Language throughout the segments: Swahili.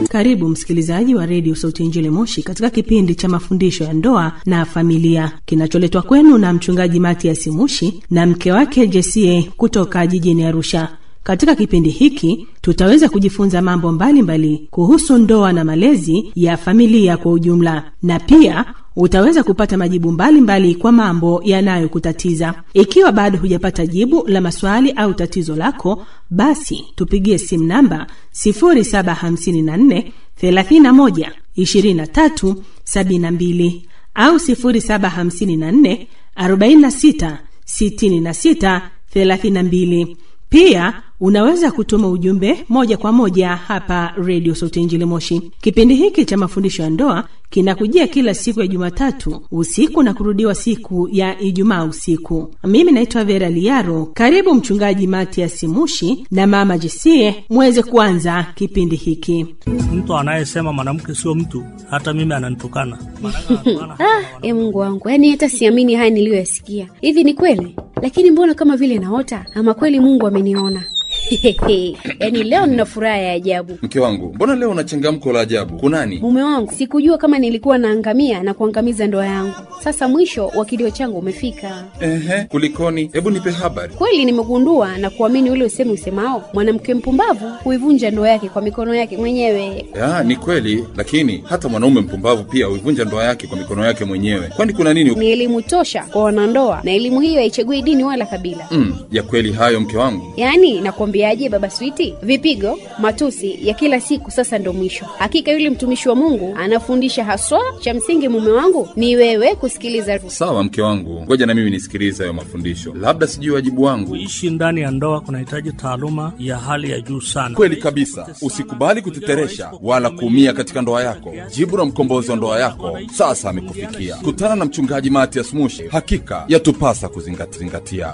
Karibu msikilizaji wa redio Sauti ya Injili Moshi katika kipindi cha mafundisho ya ndoa na familia kinacholetwa kwenu na mchungaji Matias Mushi na mke wake Jesie kutoka jijini Arusha. Katika kipindi hiki tutaweza kujifunza mambo mbalimbali mbali kuhusu ndoa na malezi ya familia kwa ujumla, na pia utaweza kupata majibu mbalimbali mbali kwa mambo yanayokutatiza. Ikiwa bado hujapata jibu la maswali au tatizo lako, basi tupigie simu namba 0754 31 23 72 au 0754 46 66 32. Pia unaweza kutuma ujumbe moja kwa moja hapa redio Sauti Injili Moshi. Kipindi hiki cha mafundisho ya ndoa kinakujia kila siku ya Jumatatu usiku na kurudiwa siku ya Ijumaa usiku. Mimi naitwa Vera Liaro. Karibu Mchungaji Matias Mushi na Mama Jesie muweze kuanza kipindi hiki. Mtu anayesema mwanamke sio mtu, hata mimi ananitukana. Ah, e Mungu wangu, yaani hata siamini haya niliyoyasikia. Hivi ni kweli? Lakini mbona kama vile naota, ama kweli Mungu ameniona? yaani leo nina furaha ya ajabu. Mke wangu, mbona leo una changamko la ajabu? Kunani? Mume wangu, sikujua kama nilikuwa naangamia na kuangamiza ndoa yangu. Sasa mwisho wa kilio changu umefika. Ehe, kulikoni? Hebu nipe habari. Kweli nimegundua na kuamini ule usemi usemao, mwanamke mpumbavu huivunja ndoa yake kwa mikono yake mwenyewe. Ya, ni kweli, lakini hata mwanaume mpumbavu pia huivunja ndoa yake kwa mikono yake mwenyewe. Kwani kuna nini? Ni elimu tosha kwa wanandoa, na elimu hiyo haichagui dini wala kabila. Mm, ya kweli hayo mke wangu. Yaani nakwambiaje, baba Switi, vipigo, matusi ya kila siku sasa ndo mwisho. Hakika yule mtumishi wa Mungu anafundisha haswa. Cha msingi mume wangu ni wewe kusikiliza. Sawa mke wangu, ngoja na mimi nisikilize hayo mafundisho, labda sijui wajibu wangu. Kuishi ndani ya ndoa kunahitaji taaluma ya hali ya juu sana. Kweli kabisa, usikubali kuteteresha wala kuumia katika ndoa yako. Jibu la mkombozi wa ndoa yako sasa amekufikia. Kutana na mchungaji Matias Mushi, hakika yatupasa kuzingatia.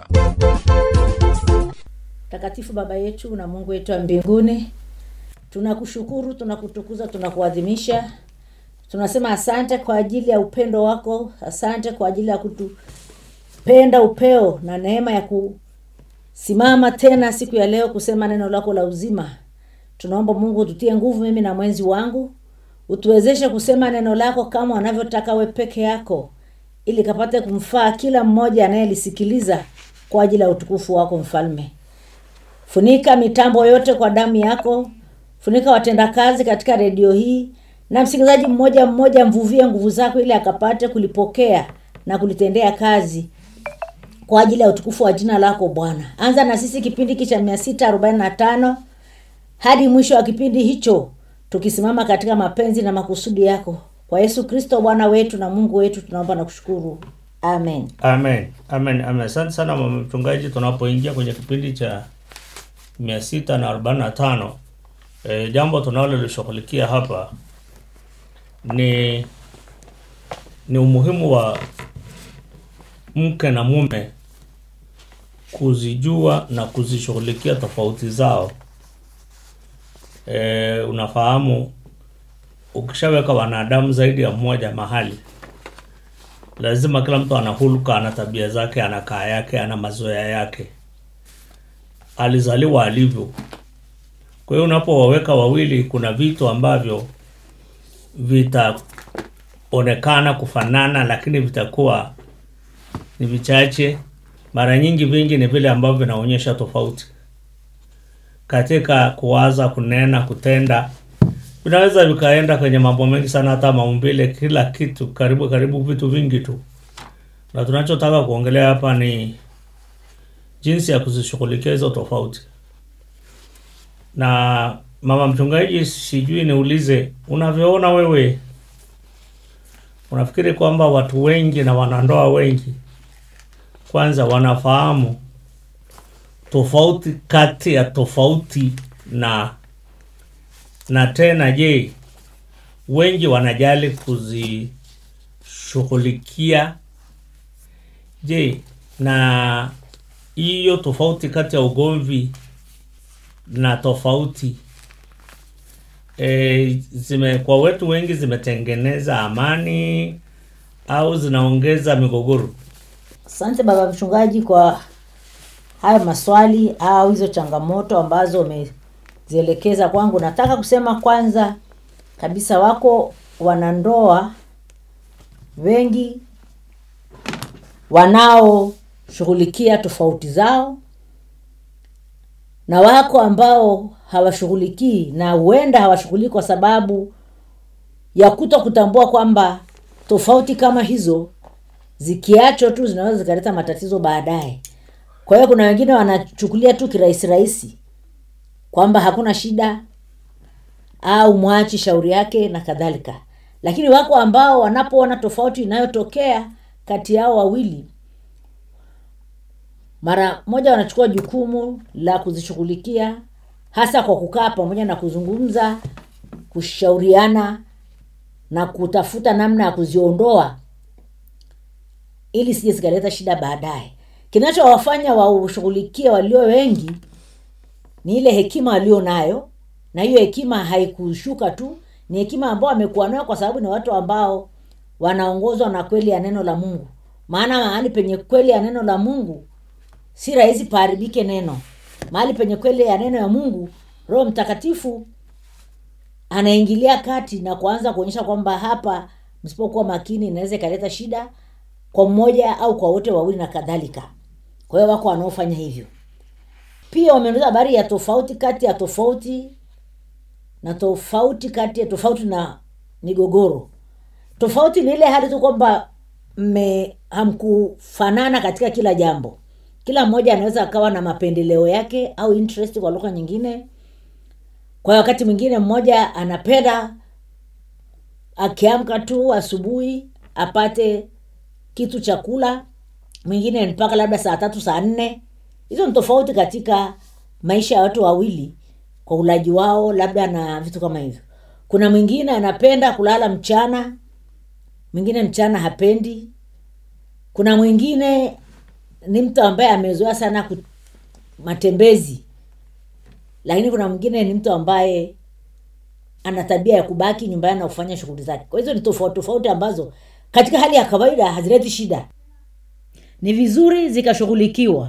Takatifu Baba yetu na Mungu wetu wa mbinguni, tunakushukuru, tunakutukuza, tunakuadhimisha. Tunasema asante kwa ajili ya upendo wako, asante kwa ajili ya kutupenda upeo na neema ya kusimama tena siku ya leo kusema neno lako la uzima. Tunaomba Mungu ututie nguvu, mimi na mwenzi wangu, utuwezeshe kusema neno lako kama wanavyotaka we peke yako, ili kapate kumfaa kila mmoja anayelisikiliza kwa ajili ya utukufu wako Mfalme. Funika mitambo yote kwa damu yako, funika watendakazi katika redio hii, na msikilizaji mmoja mmoja, mvuvie nguvu zako ili akapate kulipokea na kulitendea kazi kwa ajili ya utukufu wa jina lako Bwana. Anza na sisi kipindi hiki cha mia sita arobaini na tano hadi mwisho wa kipindi hicho, tukisimama katika mapenzi na makusudi yako, kwa Yesu Kristo Bwana wetu na Mungu wetu, tunaomba na kushukuru, amen. Amen, amen, amen. Asante sana mama mchungaji. Tunapoingia kwenye kipindi cha mia sita na arobaini na tano e, jambo tunalolishughulikia hapa ni ni umuhimu wa mke na mume kuzijua na kuzishughulikia tofauti zao. E, unafahamu ukishaweka wanadamu zaidi ya mmoja mahali, lazima kila mtu ana hulka, ana tabia zake, ana kaa yake, ana mazoea yake alizaliwa alivyo. Kwa hiyo unapowaweka wawili, kuna vitu ambavyo vitaonekana kufanana, lakini vitakuwa ni vichache. Mara nyingi vingi ni vile ambavyo vinaonyesha tofauti katika kuwaza, kunena, kutenda. Vinaweza vikaenda kwenye mambo mengi sana, hata maumbile, kila kitu, karibu karibu vitu vingi tu, na tunachotaka kuongelea hapa ni jinsi ya kuzishughulikia hizo tofauti. Na mama mchungaji, sijui niulize, unavyoona wewe, unafikiri kwamba watu wengi na wanandoa wengi kwanza wanafahamu tofauti kati ya tofauti na na tena, je, wengi wanajali kuzishughulikia? Je, na hiyo tofauti kati ya ugomvi na tofauti e, zime kwa wetu wengi zimetengeneza amani au zinaongeza migogoro? Asante baba mchungaji kwa hayo maswali au hizo changamoto ambazo umezielekeza kwangu. Nataka kusema kwanza, kabisa wako wanandoa wengi wanaoshughulikia tofauti zao na wako ambao hawashughulikii na huenda hawashughuliki kwa sababu ya kuto kutambua kwamba tofauti kama hizo zikiachwa tu zinaweza zikaleta matatizo baadaye kwa hiyo kuna wengine wanachukulia tu kirahisi rahisi kwamba hakuna shida au mwachi shauri yake na kadhalika lakini wako ambao wanapoona tofauti inayotokea kati yao wawili mara moja wanachukua jukumu la kuzishughulikia hasa kwa kukaa pamoja na kuzungumza kushauriana na kutafuta namna ya kuziondoa ili sije zikaleta shida baadaye kinachowafanya waushughulikie walio wengi ni ile hekima walio nayo na hiyo hekima haikushuka tu ni hekima ambao wamekuwa nayo kwa sababu ni watu ambao wanaongozwa na kweli ya neno la mungu maana mahali penye kweli ya neno la mungu si rahisi paharibike neno mahali penye kweli ya neno ya mungu roho mtakatifu anaingilia kati na kuanza kuonyesha kwamba hapa msipokuwa makini inaweza ikaleta shida kwa mmoja au kwa wote wawili na kadhalika kwa hiyo wako wanaofanya hivyo pia wameeleza habari ya tofauti kati ya tofauti na tofauti kati ya tofauti na migogoro tofauti ni ile hali tu kwamba mme hamkufanana katika kila jambo kila mmoja anaweza akawa na mapendeleo yake au interest kwa lugha nyingine kwa wakati mwingine mmoja anapenda akiamka tu asubuhi apate kitu cha kula mwingine mpaka labda saa tatu saa nne hizo ni tofauti katika maisha ya watu wawili kwa ulaji wao labda na vitu kama hivyo kuna mwingine anapenda kulala mchana mwingine mchana hapendi kuna mwingine ni mtu ambaye amezoea sana ku, matembezi lakini kuna mwingine ni mtu ambaye ana tabia ya kubaki nyumbani na kufanya shughuli zake kwa hizo ni tofauti tofauti ambazo katika hali ya kawaida hazileti shida ni vizuri zikashughulikiwa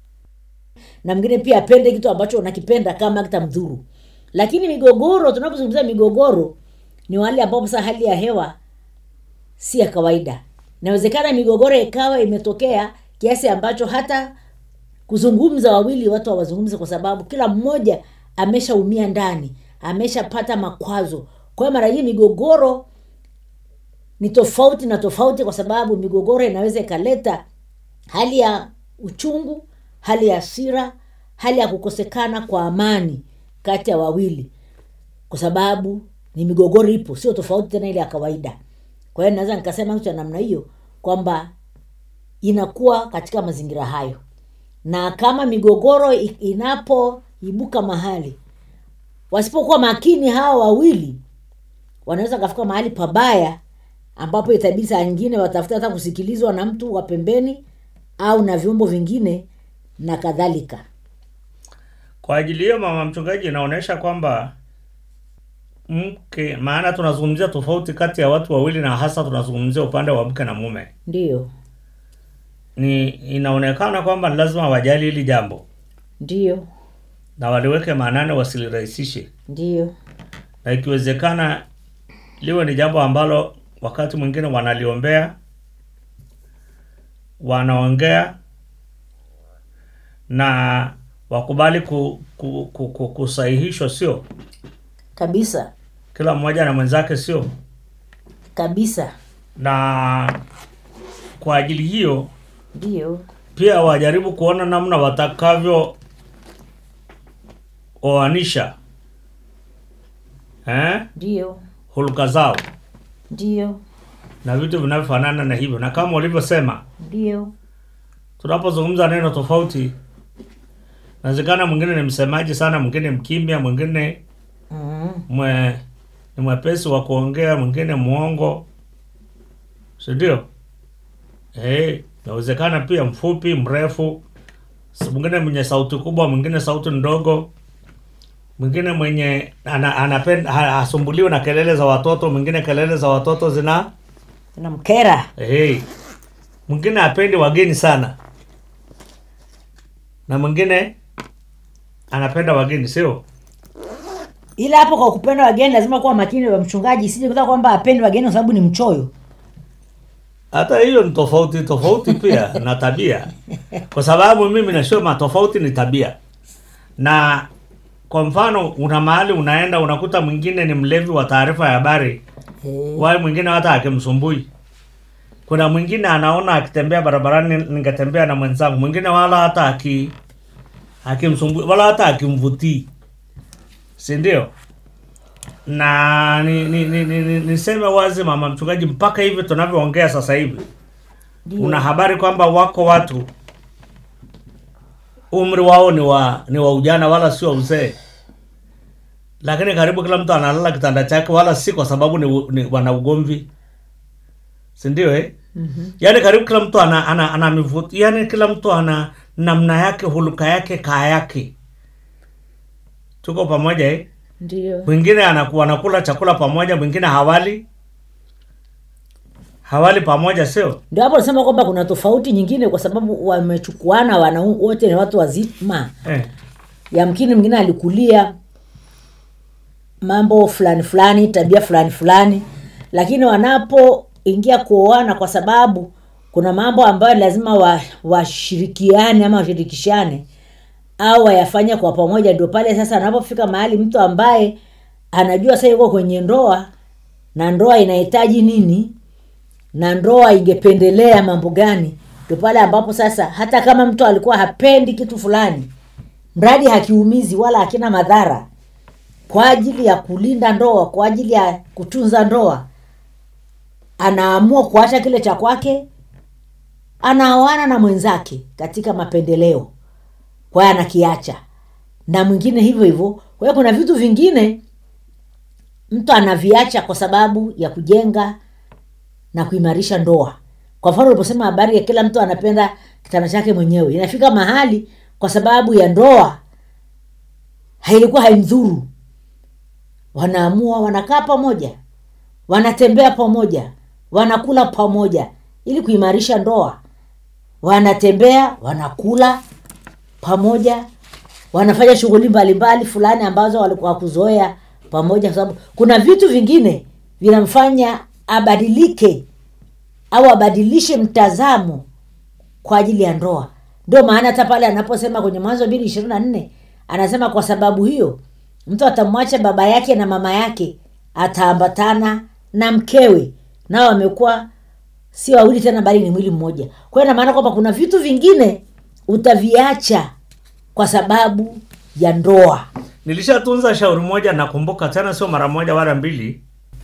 na mwingine pia apende kitu ambacho unakipenda kama kitamdhuru lakini migogoro tunapozungumzia migogoro ni wale ambapo sasa hali ya hewa si ya kawaida inawezekana migogoro ikawa imetokea kiasi ambacho hata kuzungumza wawili watu hawazungumzi kwa sababu kila mmoja ameshaumia ndani ameshapata makwazo kwa hiyo mara hii migogoro ni tofauti na tofauti kwa sababu migogoro inaweza ikaleta hali ya uchungu hali ya hasira hali ya kukosekana kwa amani kati ya wawili kwa sababu ni migogoro ipo sio tofauti tena ile ya kawaida kwa hiyo naweza nikasema kitu cha namna hiyo kwamba inakuwa katika mazingira hayo na kama migogoro i- inapoibuka mahali wasipokuwa makini hawa wawili wanaweza kafika mahali pabaya ambapo itabidi saa nyingine watafuta hata kusikilizwa na mtu wa pembeni au na vyombo vingine na kadhalika kwa ajili hiyo mama mchungaji inaonyesha kwamba mke maana tunazungumzia tofauti kati ya watu wawili na hasa tunazungumzia upande wa mke na mume ndiyo ni inaonekana kwamba ni lazima wajali hili jambo ndiyo na waliweke maanane wasilirahisishe ndiyo na ikiwezekana liwe ni jambo ambalo wakati mwingine wanaliombea wanaongea na wakubali ku, ku, ku, ku, kusahihishwa sio kabisa kila mmoja na mwenzake sio kabisa na kwa ajili hiyo ndiyo pia wajaribu kuona namna watakavyo oanisha eh? ndiyo hulka zao ndiyo na vitu vinavyofanana na hivyo na kama ulivyosema ndiyo tunapozungumza neno tofauti nawezekana mwingine ni msemaji sana mwingine mkimya mwingine mm. mwe, ni mwepesi wa kuongea mwingine mwongo sindio Eh, inawezekana pia mfupi mrefu s- mwingine mwenye sauti kubwa mwingine sauti ndogo mwingine mwenye ana, anapenda ha- hasumbuliwi na kelele za watoto mwingine kelele za watoto zina namkera hey. mwingine apendi wageni sana na mwingine anapenda wageni sio ila hapo kwa kupenda wageni lazima kuwa makini wa mchungaji isije kuta kwamba apendi wageni kwa sababu ni mchoyo hata hiyo ni tofauti tofauti pia na tabia kwa sababu mimi nasema tofauti ni tabia na kwa mfano una mahali unaenda unakuta mwingine ni mlevi wa taarifa ya habari wai mwingine hata akimsumbui kuna mwingine anaona akitembea barabarani ningetembea na mwenzangu mwingine wala hata aki akimsumbui wala hata akimvutii si ndio na ni, ni, ni, ni, ni, niseme wazi mama mchungaji mpaka hivi tunavyoongea sasa hivi una habari kwamba wako watu umri wao ni wa ni wa ujana wala sio uzee lakini karibu kila mtu analala kitanda chake wala si kwa sababu ni, u- ni wana ugomvi si ndio eh? mm-hmm. yaani karibu kila mtu ana ana, ana mivuto yaani kila mtu ana namna yake huluka yake kaa yake tuko pamoja eh? ndio mwingine anaku- wanakula chakula pamoja mwingine hawali hawali pamoja sio ndio hapo nasema kwamba kuna tofauti nyingine kwa sababu wamechukuana wana wote ni watu wazima eh. yamkini mwingine alikulia mambo fulani fulani tabia fulani fulani lakini wanapoingia kuoana kwa sababu kuna mambo ambayo lazima wa- washirikiane ama washirikishane au wayafanye kwa pamoja ndio pale sasa anapofika mahali mtu ambaye anajua sasa yuko kwenye ndoa na ndoa inahitaji nini na ndoa ingependelea mambo gani ndio pale ambapo sasa hata kama mtu alikuwa hapendi kitu fulani mradi hakiumizi wala hakina madhara kwa ajili ya kulinda ndoa kwa ajili ya kutunza ndoa anaamua kuacha kile cha kwake anaoana na mwenzake katika mapendeleo kwa hiyo anakiacha na mwingine hivyo hivyo kwa hiyo kuna vitu vingine mtu anaviacha kwa sababu ya kujenga na kuimarisha ndoa kwa mfano uliposema habari ya kila mtu anapenda kitanda chake mwenyewe inafika mahali kwa sababu ya ndoa hailikuwa haimdhuru wanaamua wanakaa pamoja wanatembea pamoja wanakula pamoja ili kuimarisha ndoa wanatembea wanakula pamoja wanafanya shughuli mbalimbali fulani ambazo walikuwa kuzoea pamoja kwa sababu kuna vitu vingine vinamfanya abadilike au abadilishe mtazamo kwa ajili ya ndoa ndio maana hata pale anaposema kwenye mwanzo mbili ishirini na nne anasema kwa sababu hiyo mtu atamwacha baba yake na mama yake ataambatana na mkewe nao wamekuwa si wawili tena bali ni mwili mmoja kwa hiyo inamaana kwamba kuna vitu vingine utaviacha kwa sababu ya ndoa nilishatunza shauri moja nakumbuka tena sio mara moja wala mbili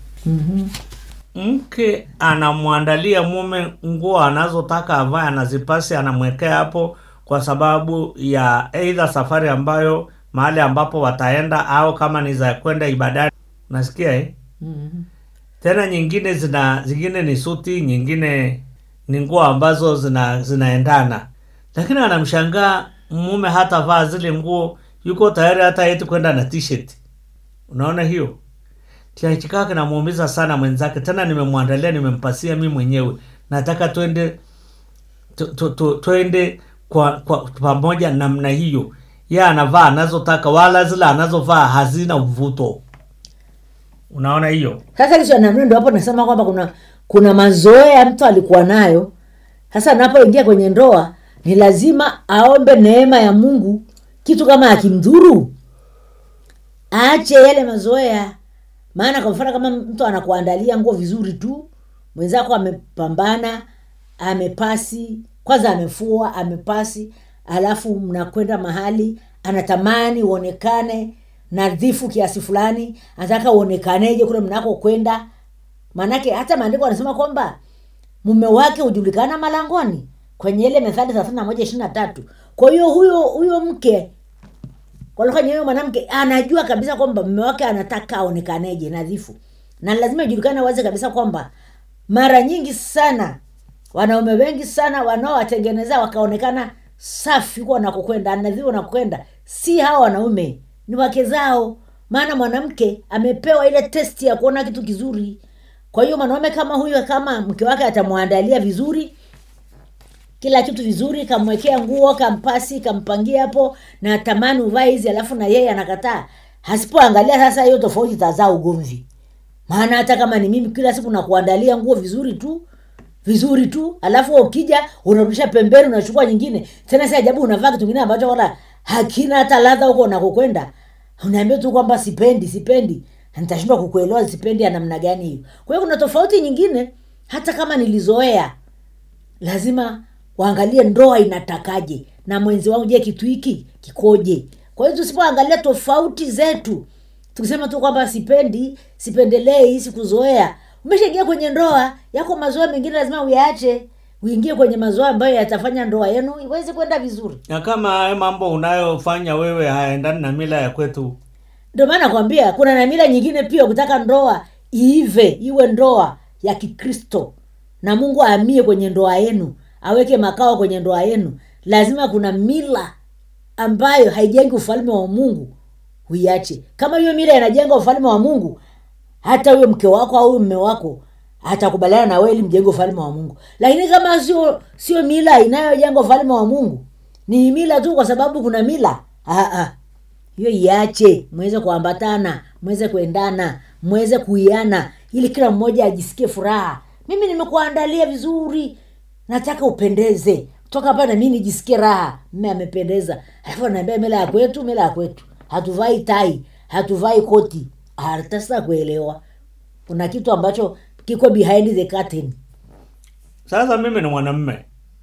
mke anamwandalia mume nguo anazotaka avae anazipasi anamwekea hapo kwa sababu ya eidha safari ambayo mahali ambapo wataenda au kama ni za kwenda ibadani nasikia eh? tena nyingine zina zingine ni suti nyingine ni nguo ambazo zina zinaendana lakini anamshangaa mume hata vaa zile nguo yuko tayari hata eti kwenda na t-shirt unaona hiyo kiachikaa kinamuumiza sana mwenzake tena nimemwandalia nimempasia mi mwenyewe nataka twende tu- tu- tu- twende kwa, kwa pamoja namna hiyo ye anavaa anazotaka wala zile anazovaa hazina mvuto unaona hiyo sasa hizo namna ndio hapo nasema kwamba kuna kuna mazoea mtu alikuwa nayo sasa anapoingia kwenye ndoa ni lazima aombe neema ya mungu kitu kama akimdhuru aache yale mazoea maana kwa mfano kama mtu anakuandalia nguo vizuri tu mwenzako amepambana amepasi kwanza amefua amepasi alafu mnakwenda mahali anatamani uonekane nadhifu kiasi fulani anataka uonekaneje kule mnako kwenda maanake hata maandiko anasema kwamba mume wake hujulikana malangoni kwenye ile methali thelathini na moja ishiri na tatu kwa hiyo huyo huyo mke kwa lugha nyingine, huyo mwanamke anajua kabisa kwamba mume wake anataka aonekaneje nadhifu na lazima ijulikane wazi kabisa kwamba mara nyingi sana wanaume wengi sana wanaowatengeneza wakaonekana safi huko wanakokwenda nadhifu wanakokwenda si hawa wanaume ni wake zao maana mwanamke amepewa ile testi ya kuona kitu kizuri kwa hiyo mwanaume kama huyo kama mke wake atamwandalia vizuri kila kitu vizuri kamwekea nguo kampasi kampangia hapo na tamani uvae hizi alafu na yeye anakataa hasipoangalia sasa hiyo tofauti itazaa ugomvi maana hata kama ni mimi kila siku nakuandalia nguo vizuri tu vizuri tu alafu ukija unarudisha pembeni unachukua nyingine tena si ajabu unavaa kitu kingine ambacho wala hakina hata ladha huko unakokwenda unaambia tu kwamba sipendi sipendi nitashindwa kukuelewa sipendi ya namna gani hiyo kwa hiyo kuna tofauti nyingine hata kama nilizoea lazima waangalie ndoa inatakaje na mwenzi wangu je kitu hiki kikoje kwa hiyo tusipoangalia tofauti zetu tukisema tu kwamba sipendi sipendelei sikuzoea umeshaingia kwenye ndoa yako mazoea mengine lazima uyaache uingie kwenye mazoea ambayo yatafanya ndoa yenu iweze kwenda vizuri na kama hayo mambo unayofanya wewe hayaendani na mila ya kwetu ndio maana nakwambia kuna na mila nyingine pia ukitaka ndoa iive iwe ndoa ya kikristo na mungu aamie kwenye ndoa yenu aweke makao kwenye ndoa yenu lazima kuna mila ambayo haijengi ufalme wa mungu uiache kama hiyo mila inajenga ufalme wa mungu hata huyo mke wako au huyo mme wako atakubaliana na wewe ili mjenge ufalme wa mungu lakini kama sio sio mila inayojenga ufalme wa mungu ni mila tu kwa sababu kuna mila ah, ah hiyo iache mweze kuambatana mweze kuendana mweze kuiana ili kila mmoja ajisikie furaha mimi nimekuandalia vizuri nataka upendeze toka hapa na mimi nijisikie raha mme amependeza alafu anaambia mila ya kwetu mila ya kwetu hatuvai tai hatuvai koti hata sasa kuelewa kuna kitu ambacho kiko behind the curtain sasa mimi ni mwanamme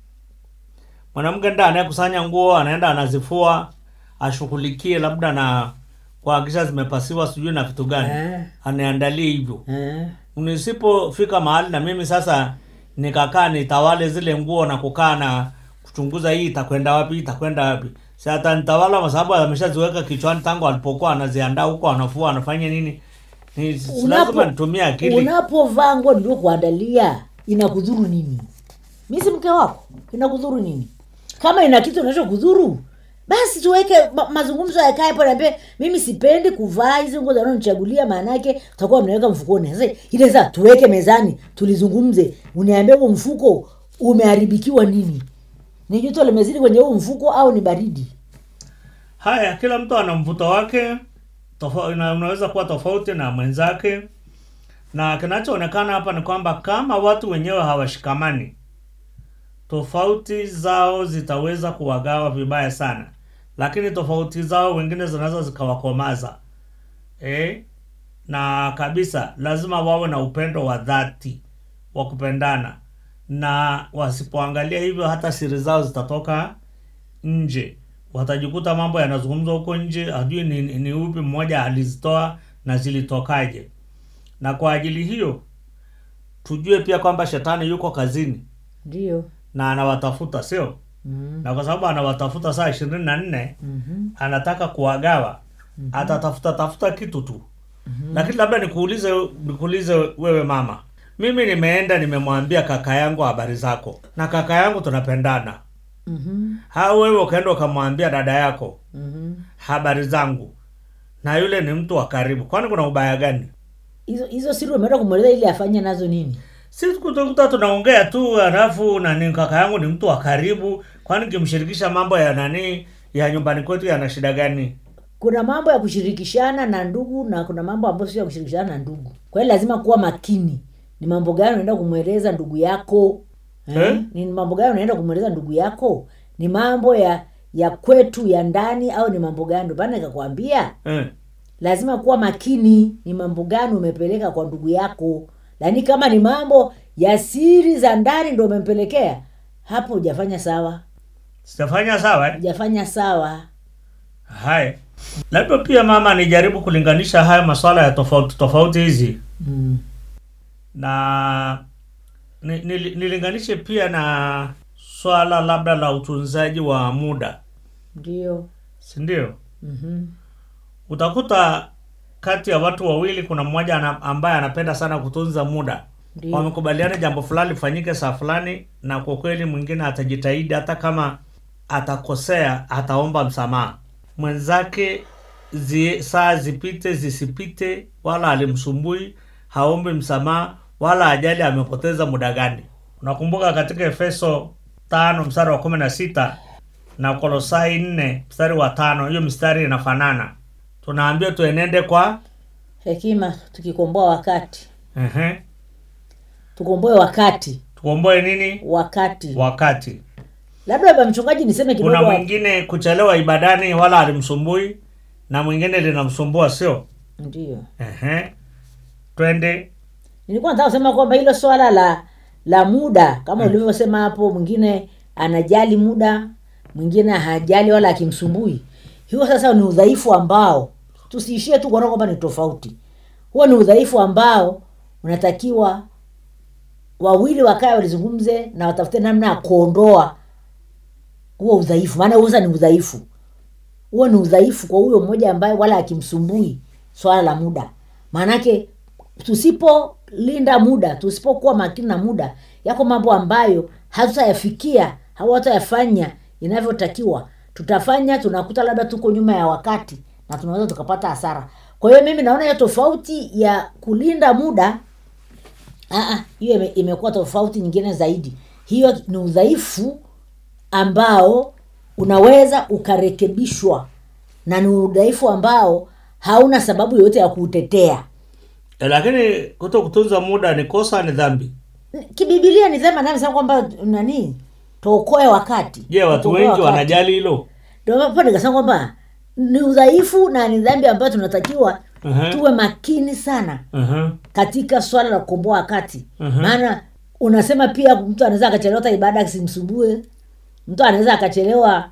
mwanamke nda anayekusanya nguo anaenda anazifua ashughulikie labda na kuhakikisha zimepasiwa sijui na vitu gani Eh. aniandalie hivyo eh. nisipofika mahali na mimi sasa nikakaa nitawale zile nguo na kukaa na kuchunguza hii itakwenda wapi itakwenda wapi si atanitawala kwa sababu ameshaziweka kichwani tangu alipokuwa anaziandaa huko anafua anafanya nini ni si Unapo- lazima nitumie akili unapovaa nguo niliokuandalia inakudhuru nini mi si mke wako inakudhuru nini kama ina kitu inachokudhuru basi tuweke ma, mazungumzo yakae hapo naambie mimi sipendi kuvaa hizi nguo zanonichagulia maanake utakuwa mnaweka mfukoni sasa ile saa tuweke mezani tulizungumze uniambie huo mfuko umeharibikiwa nini ni joto limezidi kwenye huu mfuko au ni baridi haya kila mtu ana mvuto wake tofa, una, unaweza kuwa tofauti na mwenzake na kinachoonekana hapa ni kwamba kama watu wenyewe hawashikamani tofauti zao zitaweza kuwagawa vibaya sana lakini tofauti zao wengine zinaweza zikawakomaza eh? na kabisa lazima wawe na upendo wa dhati wa kupendana na wasipoangalia hivyo hata siri zao zitatoka nje watajikuta mambo yanazungumzwa huko nje hajui ni, ni, ni upi mmoja alizitoa na zilitokaje na kwa ajili hiyo tujue pia kwamba shetani yuko kazini ndio na anawatafuta sio mm. na kwa sababu anawatafuta saa ishirini na nne mm-hmm. anataka kuwagawa atatafuta tafuta kitu tu lakini labda nikuulize nikuulize wewe mama mimi nimeenda nimemwambia kaka yangu habari zako na kaka yangu tunapendana Mm-hmm. au wewe ukaenda ukamwambia dada yako Mm-hmm. habari zangu na yule ni mtu wa karibu kwani kuna ubaya gani hizo hizo siri umeenda kumweleza ili afanye nazo nini sisi kuta tunaongea tu halafu nani kaka yangu ni mtu wa karibu kwani kimshirikisha mambo ya nani ya nyumbani kwetu yana shida gani kuna mambo ya kushirikishana na ndugu na kuna mambo ambayo sio ya kushirikishana na ndugu kwa hiyo lazima kuwa makini ni mambo gani unaenda kumweleza ndugu yako eh? Eh? ni mambo gani unaenda kumweleza ndugu yako ni mambo ya ya kwetu ya ndani au ni mambo gani ndio maana nikakwambia eh. lazima kuwa makini ni mambo gani umepeleka kwa ndugu yako lakini kama ni mambo ya siri za ndani ndo umempelekea hapo hujafanya sawa sitafanya sawa eh? hujafanya sawa haya labda pia mama nijaribu kulinganisha haya maswala ya tofauti tofauti hizi mm. na ni, nili- nilinganishe pia na swala labda la utunzaji wa muda ndio si ndio mm-hmm. utakuta kati ya watu wawili kuna mmoja ana, ambaye anapenda sana kutunza muda Ndio. wamekubaliana jambo fulani lifanyike saa fulani na kwa kweli mwingine atajitahidi hata kama atakosea ataomba msamaha mwenzake zi, saa zipite zisipite wala alimsumbui haombi msamaha wala ajali amepoteza muda gani unakumbuka katika efeso tano mstari wa kumi na sita na kolosai nne mstari wa tano hiyo mistari inafanana tunaambia tuenende kwa hekima tukikomboa wakati ehe, tukomboe wakati tukomboe nini wakati wakati labda baba mchungaji niseme kidogo kuna hapo. mwingine kuchelewa ibadani wala alimsumbui na mwingine linamsumbua sio ndio ehe. twende nilikuwa nataka kusema kwamba hilo swala la la muda kama ulivyosema hapo mwingine anajali muda mwingine hajali wala akimsumbui hiyo sasa ni udhaifu ambao tusiishie tu kuona kwamba ni tofauti huo ni udhaifu ambao unatakiwa wawili wakae walizungumze na watafute namna ya kuondoa huo udhaifu maana huo sasa ni udhaifu huo ni udhaifu kwa huyo mmoja ambaye wala akimsumbui swala la muda maanake tusipolinda muda tusipokuwa makini na muda yako mambo ambayo hatutayafikia au hatutayafanya inavyotakiwa tutafanya tunakuta labda tuko nyuma ya wakati na tunaweza tukapata hasara kwa hiyo mimi naona hiyo tofauti ya kulinda muda Aa, hiyo ime- imekuwa tofauti nyingine zaidi hiyo ni udhaifu ambao unaweza ukarekebishwa na ni udhaifu ambao hauna sababu yoyote ya kuutetea e, lakini kuto kutunza muda ni kosa ni dhambi kibibilia ni sema nasema kwamba nani tuokoe wakati je watu Tuokoe wengi wakati. wanajali hilo Ndio hapo nikasema kwamba ni udhaifu na ni dhambi ambayo tunatakiwa Mhm. tuwe makini sana uh-huh. katika swala la kukomboa wakati Mhm. maana unasema pia mtu anaweza akachelewa hata ibada asimsumbue mtu anaweza akachelewa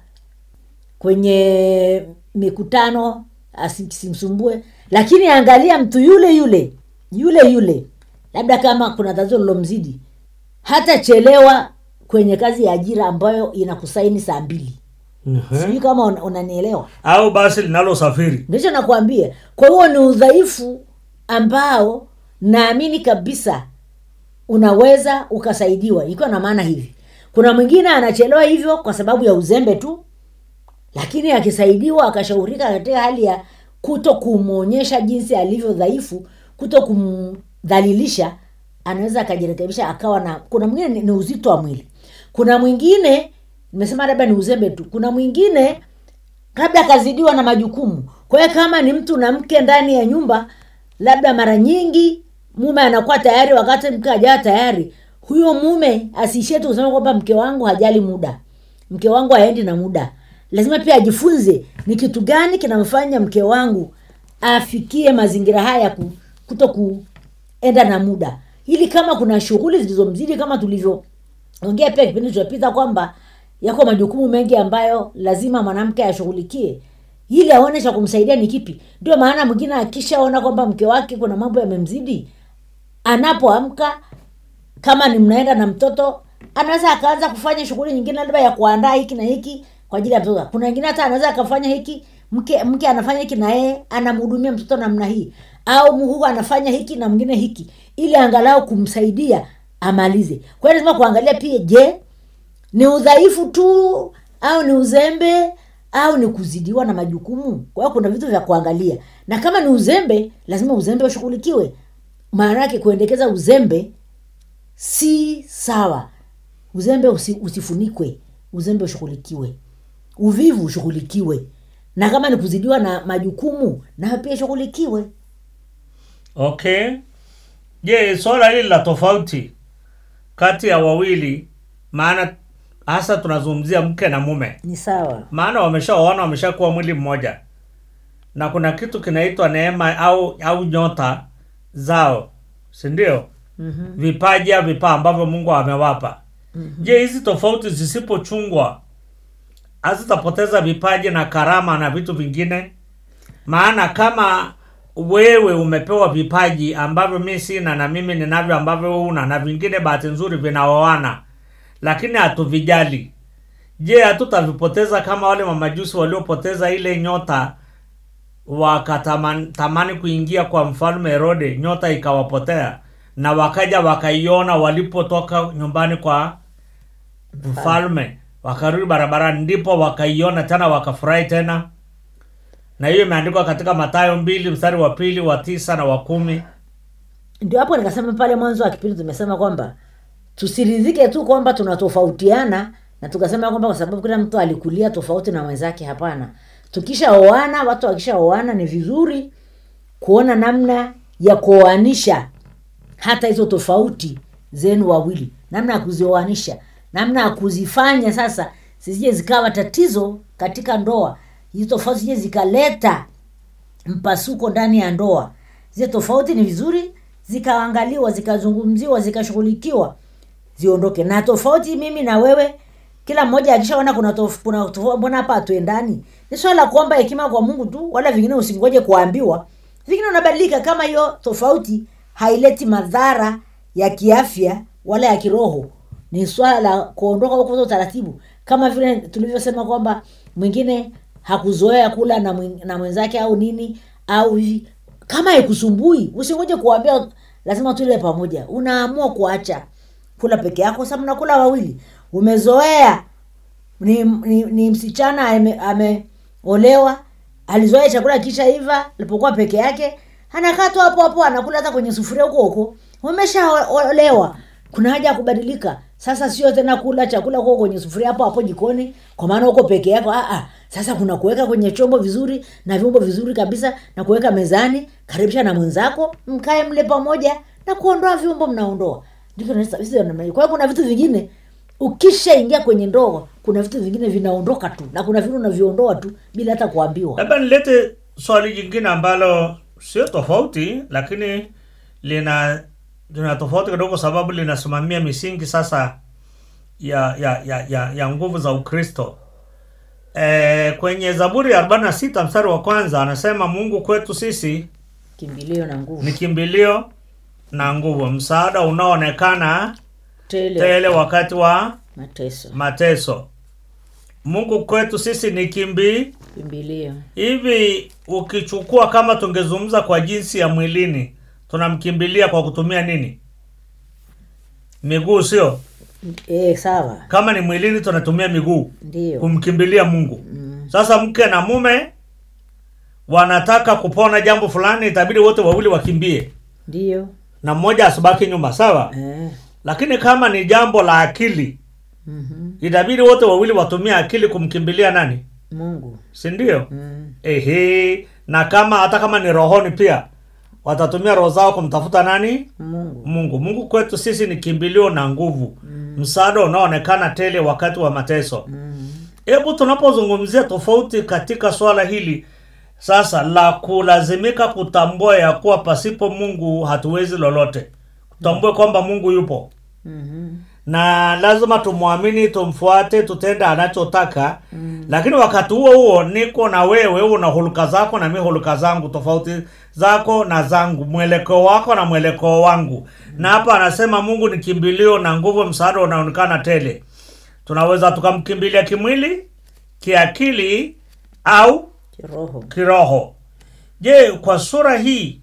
kwenye mikutano asimsumbue lakini angalia mtu yule yule yule yule labda kama kuna tatizo lilomzidi hatachelewa kwenye kazi ya ajira ambayo inakusaini saa mbili uh-huh. sijui kama una- unanielewa au basi linalosafiri ndicho nakwambia kwa hiyo ni udhaifu ambao naamini kabisa unaweza ukasaidiwa ikiwa na maana hivi kuna mwingine anachelewa hivyo kwa sababu ya uzembe tu lakini akisaidiwa akashaurika katika hali ya kuto kumwonyesha jinsi alivyo dhaifu kuto kumdhalilisha anaweza akajirekebisha akawa na kuna mwingine ni, ni uzito wa mwili kuna mwingine nimesema labda ni uzembe tu kuna mwingine labda akazidiwa na majukumu kwa hiyo kama ni mtu na mke ndani ya nyumba labda mara nyingi mume anakuwa tayari wakati mke hajawa tayari huyo mume asiishie tu kusema kwamba mke wangu hajali muda mke wangu haendi na muda lazima pia ajifunze ni kitu gani kinamfanya mke wangu afikie mazingira haya ya ku- kuto kuenda na muda ili kama kuna shughuli zilizomzidi kama tulivyoongea pia kipindi kilichopita kwamba yako majukumu mengi ambayo lazima mwanamke ashughulikie ili aone cha kumsaidia ni kipi ndio maana mwingine akishaona kwamba mke wake kuna mambo yamemzidi anapoamka kama ni mnaenda na mtoto anaweza akaanza kufanya shughuli nyingine labda ya kuandaa hiki na hiki kwa ajili ya mtoto kuna wengine hata anaweza akafanya hiki mke mke anafanya hiki na yeye anamhudumia mtoto namna hii au muhuu anafanya hiki na mwingine hiki ili angalau kumsaidia amalize kwa hiyo lazima kuangalia pia je ni udhaifu tu au ni uzembe au ni kuzidiwa na majukumu kwa hiyo kuna vitu vya kuangalia na kama ni uzembe lazima uzembe ushughulikiwe maana yake kuendekeza uzembe si sawa uzembe usi, usifunikwe uzembe ushughulikiwe uvivu ushughulikiwe na kama ni kuzidiwa na majukumu nayo pia ishughulikiwe okay je swala hili la tofauti kati ya wawili maana hasa tunazungumzia mke na mume ni sawa maana wameshaoana wameshakuwa mwili mmoja na kuna kitu kinaitwa neema au au nyota zao si ndio mm-hmm. vipaji au vipaa ambavyo mungu amewapa mm-hmm. je hizi tofauti zisipochungwa hazitapoteza vipaji na karama na vitu vingine maana kama wewe umepewa vipaji ambavyo mi sina na mimi ninavyo ambavyo wewe una na vingine bahati nzuri vinaoana lakini hatuvijali je hatutavipoteza kama wale mamajusi waliopoteza ile nyota wakatamani tamani kuingia kwa mfalme herode nyota ikawapotea na wakaja wakaiona walipotoka nyumbani kwa mfalme wakarudi barabarani ndipo wakaiona tena wakafurahi tena na hiyo imeandikwa katika matayo mbili mstari wa pili wa tisa na wa kumi ndio hapo nikasema pale mwanzo wa kipindi tumesema kwamba tusiridhike tu kwamba tunatofautiana na tukasema kwamba kwa sababu kila mtu alikulia tofauti na mwenzake hapana tukishaoana watu wakishaoana ni vizuri kuona namna ya kuoanisha hata hizo tofauti zenu wawili namna ya kuzioanisha namna ya kuzifanya sasa zisije zikawa tatizo katika ndoa hizi tofauti zije zikaleta mpasuko ndani ya ndoa zile tofauti ni vizuri zikaangaliwa zikazungumziwa zikashughulikiwa ziondoke na tofauti mimi na wewe kila mmoja akishaona kuna tof, kuna tofauti mbona hapa hatuendani ni swala la kuomba hekima kwa mungu tu wala vingine usingoje kuambiwa vingine unabadilika kama hiyo tofauti haileti madhara ya kiafya wala ya kiroho ni swala la kuondoka huko utaratibu kama vile tulivyosema kwamba mwingine hakuzoea kula na, mwing, na mwenzake au nini au hivi kama haikusumbui usingoje kuambia lazima tule pamoja unaamua kuacha kula peke yako sa mnakula wawili umezoea ni, ni, ni msichana ame- ameolewa alizoea chakula kisha iva alipokuwa peke yake anakaa tu hapo hapo anakula hata kwenye sufuria huko huko umeshaolewa kuna haja ya kubadilika sasa sio tena kula chakula huko kwenye sufuria hapo hapo jikoni kwa maana huko peke yako ah, ah. sasa kuna kuweka kwenye chombo vizuri na vyombo vizuri kabisa na kuweka mezani karibisha na mwenzako mkae mle pamoja na kuondoa vyombo mnaondoa Ndivyo nasa- sisi namna hiyo. kwa hiyo kuna vitu vingine ukishaingia kwenye ndoa kuna vitu vingine vinaondoka tu na kuna vitu unaviondoa tu bila hata kuambiwa labda nilete swali jingine ambalo sio tofauti lakini lina lina tofauti kidogo sababu linasimamia misingi sasa ya ya ya ya, ya nguvu za ukristo e, kwenye zaburi ya 46 mstari wa kwanza anasema mungu kwetu sisi kimbilio na nguvu ni kimbilio na nguvu msaada unaoonekana tele tele wakati wa mateso mateso mungu kwetu sisi ni kimbi kimbilio hivi ukichukua kama tungezungumza kwa jinsi ya mwilini tunamkimbilia kwa kutumia nini miguu sio e, sawa kama ni mwilini tunatumia miguu ndio kumkimbilia mungu sasa mke na mume wanataka kupona jambo fulani itabidi wote wawili wakimbie ndio na mmoja asibaki nyuma sawa eh. lakini kama ni jambo la akili mm itabidi wote wawili watumie akili kumkimbilia nani mungu si ndio mm. ehe na kama hata kama ni rohoni pia watatumia roho zao kumtafuta nani mungu mungu mungu kwetu sisi ni kimbilio na nguvu mm. msaada unaoonekana tele wakati wa mateso mm. hebu tunapozungumzia tofauti katika swala hili sasa la kulazimika kutambua ya kuwa pasipo mungu hatuwezi lolote tutambue kwamba mungu yupo mm na lazima tumwamini tumfuate tutende anachotaka mm. lakini wakati huo huo niko na wewe una huluka zako na mi huluka zangu tofauti zako na zangu mwelekeo wako na mwelekeo wangu mm. na hapa anasema mungu ni kimbilio na nguvu msaada unaonekana tele tunaweza tukamkimbilia kimwili kiakili au kiroho kiroho je kwa sura hii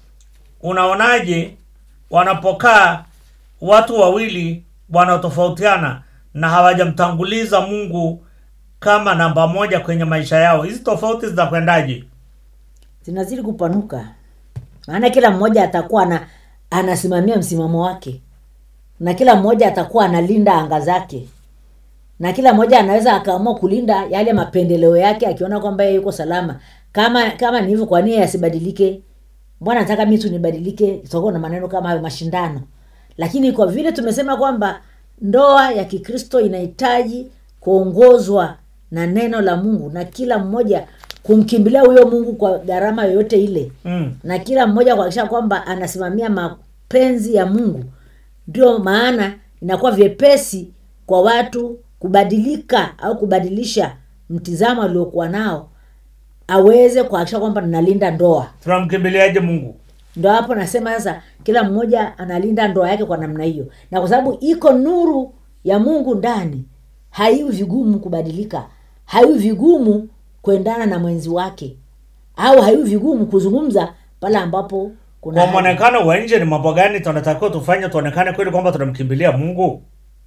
unaonaje wanapokaa watu wawili wanatofautiana na hawajamtanguliza mungu kama namba moja kwenye maisha yao hizi tofauti zinakwendaje zinazidi kupanuka maana kila mmoja atakuwa ana, anasimamia msimamo wake na kila mmoja atakuwa analinda anga zake na kila mmoja anaweza akaamua kulinda yale mapendeleo yake akiona kwamba yeye yuko salama kama kama ni hivyo kwa nini asibadilike mbona nataka mi tu nibadilike itakuwa na maneno kama hayo mashindano lakini kwa vile tumesema kwamba ndoa ya kikristo inahitaji kuongozwa na neno la mungu na kila mmoja kumkimbilia huyo mungu kwa gharama yoyote ile mm. na kila mmoja kuhakikisha kwamba anasimamia mapenzi ya mungu ndio maana inakuwa vyepesi kwa watu kubadilika au kubadilisha mtizamo aliokuwa nao aweze kuhakikisha kwamba nalinda ndoa tunamkimbiliaje mungu ndo hapo nasema sasa kila mmoja analinda ndoa yake kwa namna hiyo na kwa sababu iko nuru ya mungu ndani haiwi vigumu kubadilika haiwi vigumu kuendana na mwenzi wake au haiwi vigumu kuzungumza pale ambapo kuna kwa haja. mwonekano wa nje ni mambo gani tunatakiwa tufanye tuonekane kweli kwamba tunamkimbilia mungu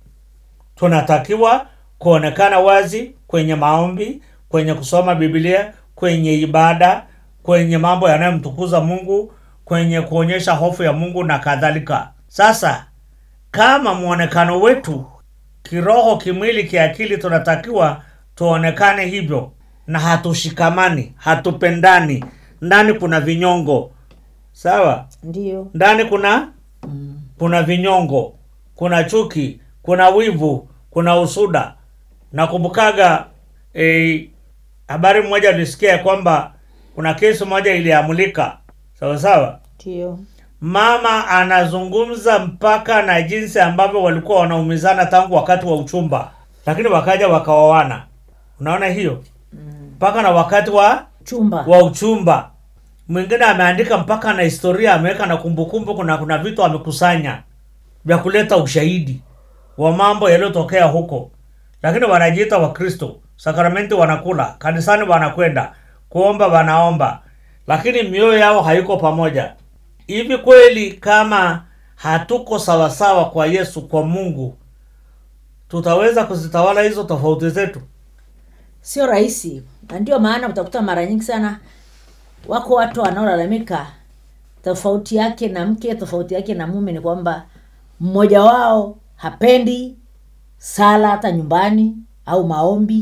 tunatakiwa kuonekana wazi kwenye maombi kwenye kusoma biblia kwenye ibada kwenye mambo yanayomtukuza mungu kwenye kuonyesha hofu ya mungu na kadhalika sasa kama mwonekano wetu kiroho kimwili kiakili tunatakiwa tuonekane hivyo na hatushikamani hatupendani ndani kuna vinyongo sawa ndio ndani kuna kuna vinyongo kuna chuki kuna wivu kuna usuda nakumbukaga eh, habari moja nilisikia ya kwamba kuna kesi moja iliamulika sawa sawa ndio mama anazungumza mpaka na jinsi ambavyo walikuwa wanaumizana tangu wakati wa uchumba lakini wakaja wakaoana unaona hiyo mpaka na wakati wa chumba wa uchumba mwingine ameandika mpaka na historia ameweka na kumbukumbu kuna kuna vitu amekusanya vya kuleta ushahidi wa mambo yaliyotokea huko lakini wanajiita wakristo sakramenti wanakula kanisani wanakwenda kuomba wanaomba lakini mioyo yao haiko pamoja hivi kweli kama hatuko sawasawa kwa yesu kwa mungu tutaweza kuzitawala hizo tofauti zetu sio rahisi na ndio maana utakuta mara nyingi sana wako watu wanaolalamika tofauti yake na mke tofauti yake na mume ni kwamba mmoja wao hapendi sala hata nyumbani au maombi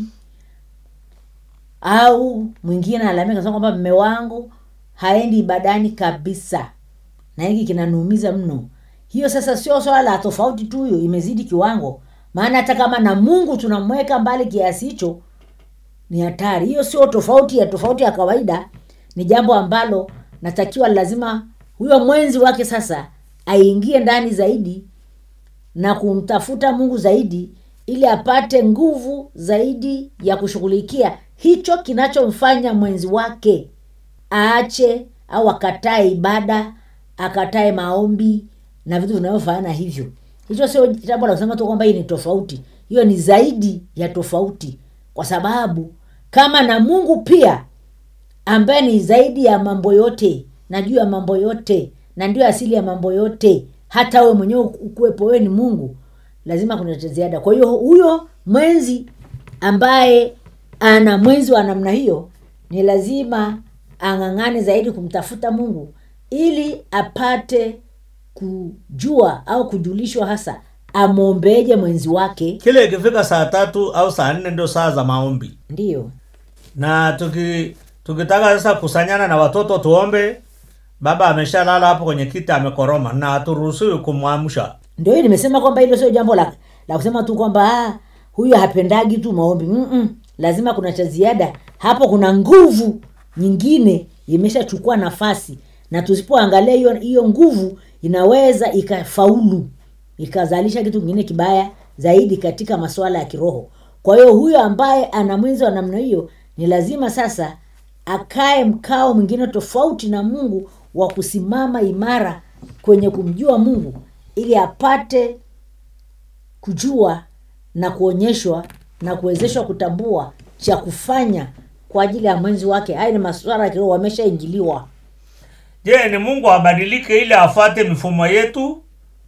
au mwingine analalamika sema kwamba mme wangu haendi ibadani kabisa na hiki kinanuumiza mno hiyo sasa sio swala la tofauti tu hiyo imezidi kiwango maana hata kama na mungu tunamweka mbali kiasi hicho ni hatari hiyo sio tofauti ya tofauti ya kawaida ni jambo ambalo natakiwa lazima huyo mwenzi wake sasa aingie ndani zaidi na kumtafuta mungu zaidi ili apate nguvu zaidi ya kushughulikia hicho kinachomfanya mwenzi wake aache au akatae ibada akatae maombi na vitu vinavyofanana hivyo hicho sio jambo la kusema tu kwamba hii ni tofauti hiyo ni zaidi ya tofauti kwa sababu kama na mungu pia ambaye ni zaidi ya mambo yote na juu ya mambo yote na ndio asili ya mambo yote hata we mwenyewe ukuwepo wewe ni mungu lazima kuna cha ziada kwa hiyo huyo mwenzi ambaye ana mwenzi wa namna hiyo ni lazima ang'ang'ane zaidi kumtafuta mungu ili apate kujua au kujulishwa hasa amwombeeje mwenzi wake kile ikifika saa tatu au saa nne ndio saa za maombi ndiyo na tuki tukitaka sasa kusanyana na watoto tuombe baba ameshalala hapo kwenye kiti amekoroma na haturuhusiwi kumwamsha ndio hiyo nimesema kwamba hilo sio jambo la, la kusema tu kwamba ah, huyu hapendagi tu maombi Mm-mm. lazima kuna cha ziada hapo kuna nguvu nyingine imeshachukua nafasi na tusipoangalia hiyo hiyo nguvu inaweza ikafaulu ikazalisha kitu kingine kibaya zaidi katika masuala ya kiroho kwa hiyo huyo ambaye ana mwenzi wa namna hiyo ni lazima sasa akae mkao mwingine tofauti na mungu wa kusimama imara kwenye kumjua mungu ili apate kujua na kuonyeshwa na kuwezeshwa kutambua cha kufanya kwa ajili ya mwenzi wake haya ni masuala ya kiroho wameshaingiliwa je ni mungu abadilike ili afuate mifumo yetu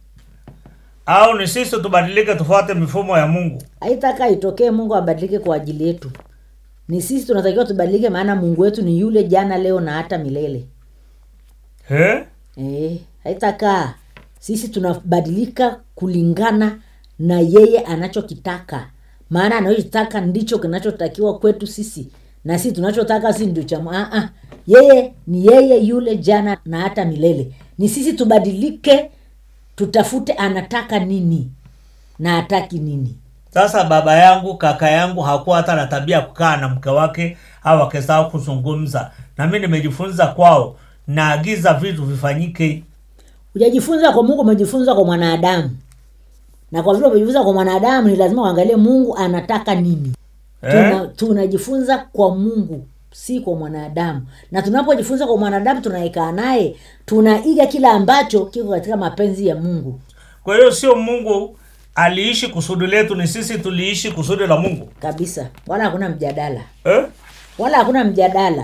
au ni sisi tubadilike tufuate mifumo ya mungu haitaka itokee mungu abadilike kwa ajili yetu ni sisi tunatakiwa tubadilike maana mungu wetu ni yule jana leo na hata milele He? e, haitakaa sisi tunabadilika kulingana na yeye anachokitaka maana anachotaka ndicho kinachotakiwa kwetu sisi na sisi tunachotaka si ndio cha ah, ah. yeye ni yeye yule jana na hata milele ni sisi tubadilike tutafute anataka nini na hataki nini sasa baba yangu kaka yangu hakuwa hata na tabia ya kukaa na mke wake au wake zao kuzungumza na mi nimejifunza kwao naagiza vitu vifanyike hujajifunza kwa mungu umejifunza kwa mwanadamu na kwa vile umejifunza kwa mwanadamu ni lazima uangalie mungu anataka nini eh? Tuna, tunajifunza kwa mungu si kwa mwanadamu na tunapojifunza kwa mwanadamu tunaikaa naye tunaiga kile ambacho kiko katika mapenzi ya mungu kwa hiyo sio mungu aliishi kusudi letu ni sisi tuliishi kusudi la mungu kabisa wala hakuna mjadala eh? wala hakuna mjadala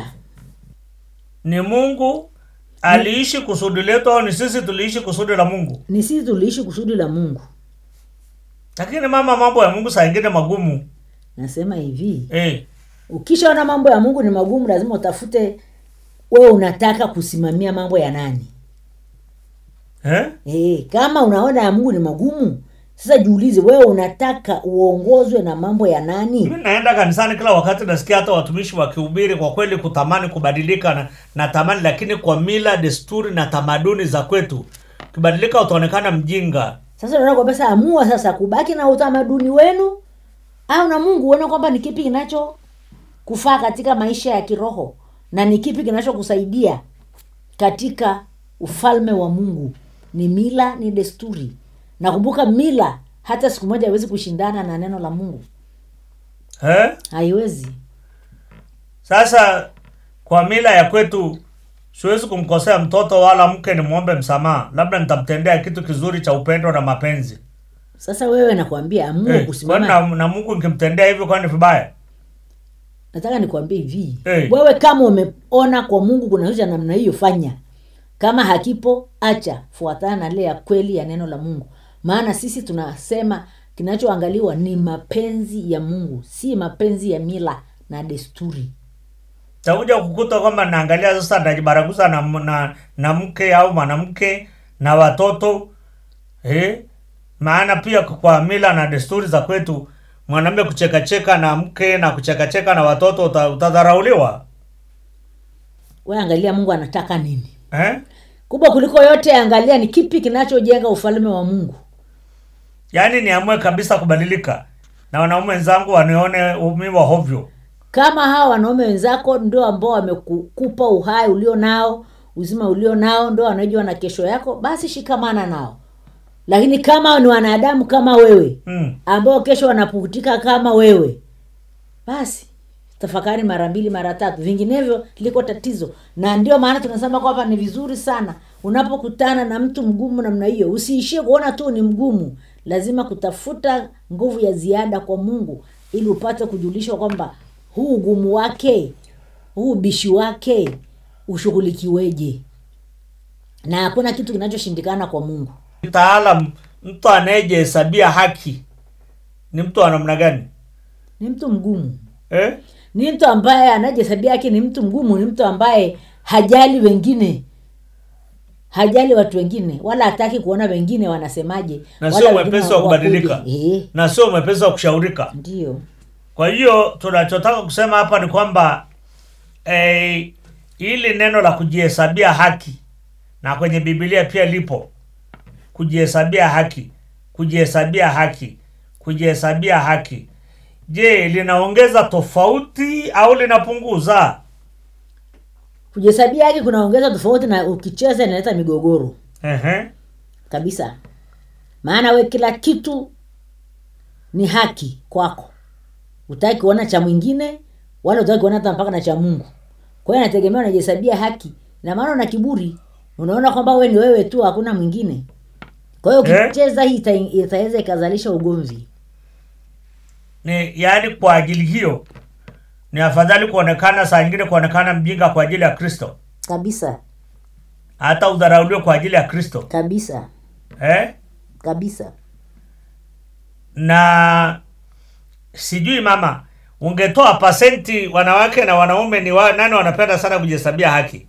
ni mungu aliishi kusudi letu au ni sisi tuliishi kusudi la mungu ni sisi tuliishi kusudi la mungu lakini mama mambo ya mungu saa ingine magumu nasema hivi eh. ukishaona mambo ya mungu ni magumu lazima utafute wewe unataka kusimamia mambo ya nani Eh? e, kama unaona ya mungu ni magumu sasa jiulize wewe unataka uongozwe na mambo ya nani Mimi naenda kanisani kila wakati, nasikia hata watumishi wakihubiri kwa kweli kutamani kubadilika na, na tamani, lakini kwa mila, desturi na tamaduni za kwetu ukibadilika utaonekana mjinga. sasa unaona kwamba sasa amua sasa kubaki na utamaduni wenu au na mungu uone kwamba ni kipi kinacho kufaa katika maisha ya kiroho na ni kipi kinachokusaidia katika ufalme wa mungu ni mila ni desturi nakumbuka mila hata siku moja haiwezi kushindana na neno la mungu Eh? haiwezi Sasa kwa mila ya kwetu siwezi kumkosea mtoto wala mke nimwombe msamaha, labda nitamtendea kitu kizuri cha upendo na mapenzi. sasa wewe nakwambia amua Eh, kwani kusimama na, na Mungu nikimtendea hivyo kwani vibaya? nataka nikwambie hivi Eh. wewe kama umeona kwa mungu kuna kitu cha namna hiyo fanya kama hakipo acha fuatana na ile ya kweli ya neno la mungu maana sisi tunasema kinachoangaliwa ni mapenzi ya mungu si mapenzi ya mila na desturi takuja kukuta kwamba naangalia sasa najibaraguza na, na, na mke au mwanamke na watoto eh? maana pia kwa mila na desturi za kwetu mwanamume kuchekacheka na mke na kuchekacheka na watoto uta, utadharauliwa we angalia mungu anataka nini eh? kubwa kuliko yote angalia ni kipi kinachojenga ufalme wa mungu yaani niamue kabisa kubadilika na wanaume wenzangu wanione umi wa hovyo kama hawa wanaume wenzako ndio ambao wamekupa uhai ulio nao uzima ulio nao ndio wanajua na kesho yako basi shikamana nao lakini kama ni wanadamu kama wewe mm. ambao kesho wanapukutika kama wewe basi tafakari mara mbili mara tatu vinginevyo liko tatizo na ndio maana tunasema kwamba ni vizuri sana unapokutana na mtu mgumu namna hiyo usiishie kuona tu ni mgumu lazima kutafuta nguvu ya ziada kwa mungu ili upate kujulishwa kwamba huu ugumu wake huu ubishi wake ushughulikiweje na hakuna kitu kinachoshindikana kwa mungu taalam mtu anayejihesabia haki ni mtu wa namna gani ni mtu mgumu eh? ni mtu ambaye anajihesabia yake ni mtu mgumu ni mtu ambaye hajali wengine hajali watu wengine wala hataki kuona wengine wanasemaje na wala sio wengine mwepesi wa wakoje. kubadilika Eh, na sio mwepesi wa kushaurika ndio kwa hiyo tunachotaka kusema hapa ni kwamba eh, ili neno la kujihesabia haki na kwenye bibilia pia lipo kujihesabia haki kujihesabia haki kujihesabia haki je linaongeza tofauti au linapunguza kujihesabia yake kunaongeza tofauti na ukicheza inaleta migogoro Ehe. kabisa maana we kila kitu ni haki kwako utaki kuona cha mwingine wala utaki kuona hata mpaka na cha mungu kwa hiyo nategemea unajihesabia haki na maana una kiburi unaona kwamba we ni wewe tu hakuna mwingine kwa hiyo Eh? ukicheza hii ita- itaweza ikazalisha ugomvi ni yaani kwa ajili hiyo ni afadhali kuonekana saa ingine kuonekana mjinga kwa ajili ya kristo kabisa hata udharauliwe kwa ajili ya kristo kabisa eh? kabisa na sijui mama ungetoa pasenti wanawake na wanaume ni wa, nani wanapenda sana kujihesabia haki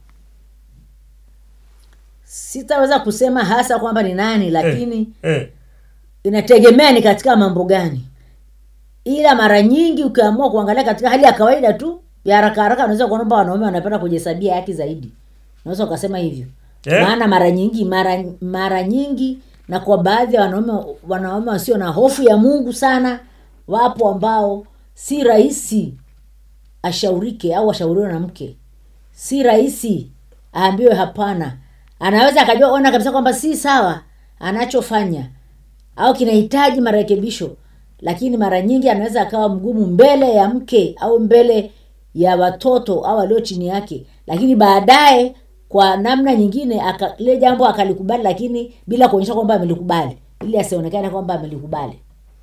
sitaweza kusema hasa kwamba ni nani lakini eh, eh. inategemea ni katika mambo gani ila mara nyingi ukiamua kuangalia katika hali ya kawaida tu ya haraka haraka unaweza kuona kwamba wanaume wanapenda kujihesabia haki zaidi unaweza ukasema hivyo Eh? maana mara nyingi mara mara nyingi na kwa baadhi ya wanaume wanaume wasio na hofu ya mungu sana wapo ambao si rahisi ashaurike au ashauriwe na mke si rahisi aambiwe hapana anaweza akajua ona kabisa kwamba si sawa anachofanya au kinahitaji marekebisho lakini mara nyingi anaweza akawa mgumu mbele ya mke au mbele ya watoto au walio chini yake lakini baadaye kwa namna nyingine aka- lile jambo akalikubali lakini bila kuonyesha kwamba amelikubali ili asionekane kwamba amelikubali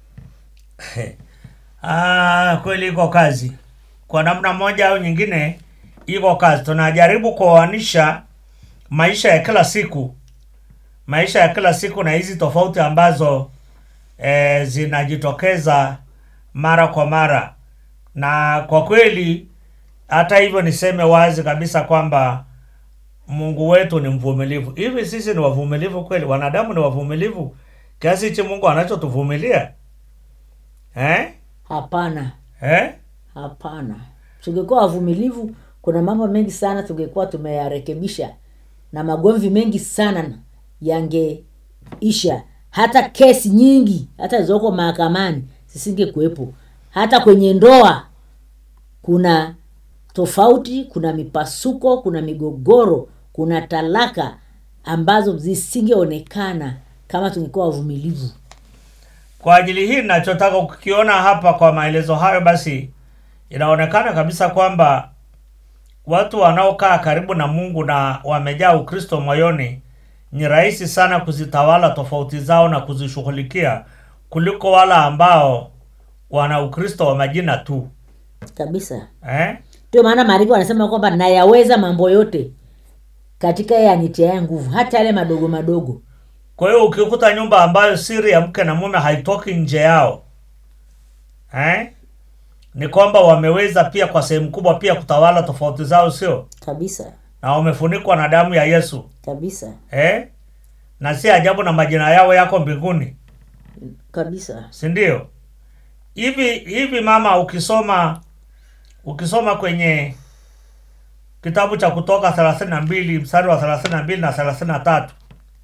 Ah, kweli iko kazi kwa namna moja au nyingine iko kazi tunajaribu kuoanisha maisha ya kila siku maisha ya kila siku na hizi tofauti ambazo e, zinajitokeza mara kwa mara na kwa kweli hata hivyo niseme wazi kabisa kwamba mungu wetu ni mvumilivu hivi sisi ni wavumilivu kweli wanadamu ni wavumilivu kiasi hichi mungu anachotuvumilia eh? hapana Eh? hapana tungekuwa wavumilivu kuna mambo mengi sana tungekuwa tumeyarekebisha na magomvi mengi sana yangeisha hata kesi nyingi hata zilizoko mahakamani zisingekuwepo hata kwenye ndoa kuna tofauti kuna mipasuko kuna migogoro kuna talaka ambazo zisingeonekana kama tungekuwa wavumilivu kwa ajili hii nachotaka kukiona hapa kwa maelezo hayo basi inaonekana kabisa kwamba watu wanaokaa karibu na mungu na wamejaa ukristo moyoni ni rahisi sana kuzitawala tofauti zao na kuzishughulikia kuliko wala ambao wana ukristo wa majina tu kabisa eh? ndio maana maandiko anasema kwamba nayaweza mambo yote katika yeye anitiaye nguvu hata yale madogo madogo kwa hiyo ukikuta nyumba ambayo siri ya mke na mume haitoki nje yao eh? ni kwamba wameweza pia kwa sehemu kubwa pia kutawala tofauti zao sio kabisa na wamefunikwa na damu ya yesu kabisa eh? na si ajabu na majina yao yako mbinguni kabisa si ndio hivi hivi mama ukisoma ukisoma kwenye kitabu cha kutoka thelathini na mbili mstari wa thelathini na mbili na thelathini na tatu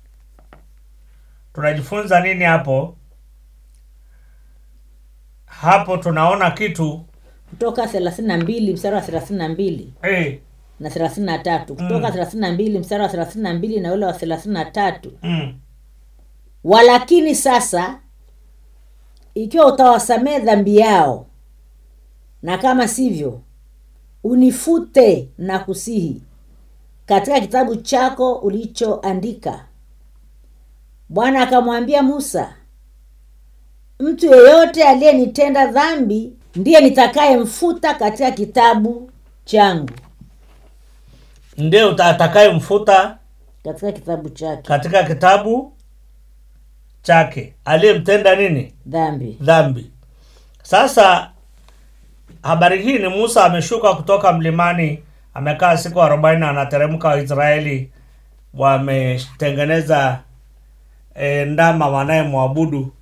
tunajifunza nini hapo hapo tunaona kitu kutoka thelathini na mbili mstari wa thelathini na mbili eh, na thelathini na tatu kutoka thelathini na mbili mstari wa thelathini na mbili na ule wa thelathini na tatu mm, walakini sasa ikiwa utawasamehe dhambi yao na kama sivyo unifute na kusihi katika kitabu chako ulichoandika bwana akamwambia musa mtu yeyote aliyenitenda dhambi ndiye nitakayemfuta katika kitabu changu ndio atakayemfuta katika kitabu chake katika kitabu chake aliyemtenda nini dhambi dhambi sasa habari hii ni musa ameshuka kutoka mlimani amekaa siku arobaini anateremka waisraeli wametengeneza e, ndama wanayemwabudu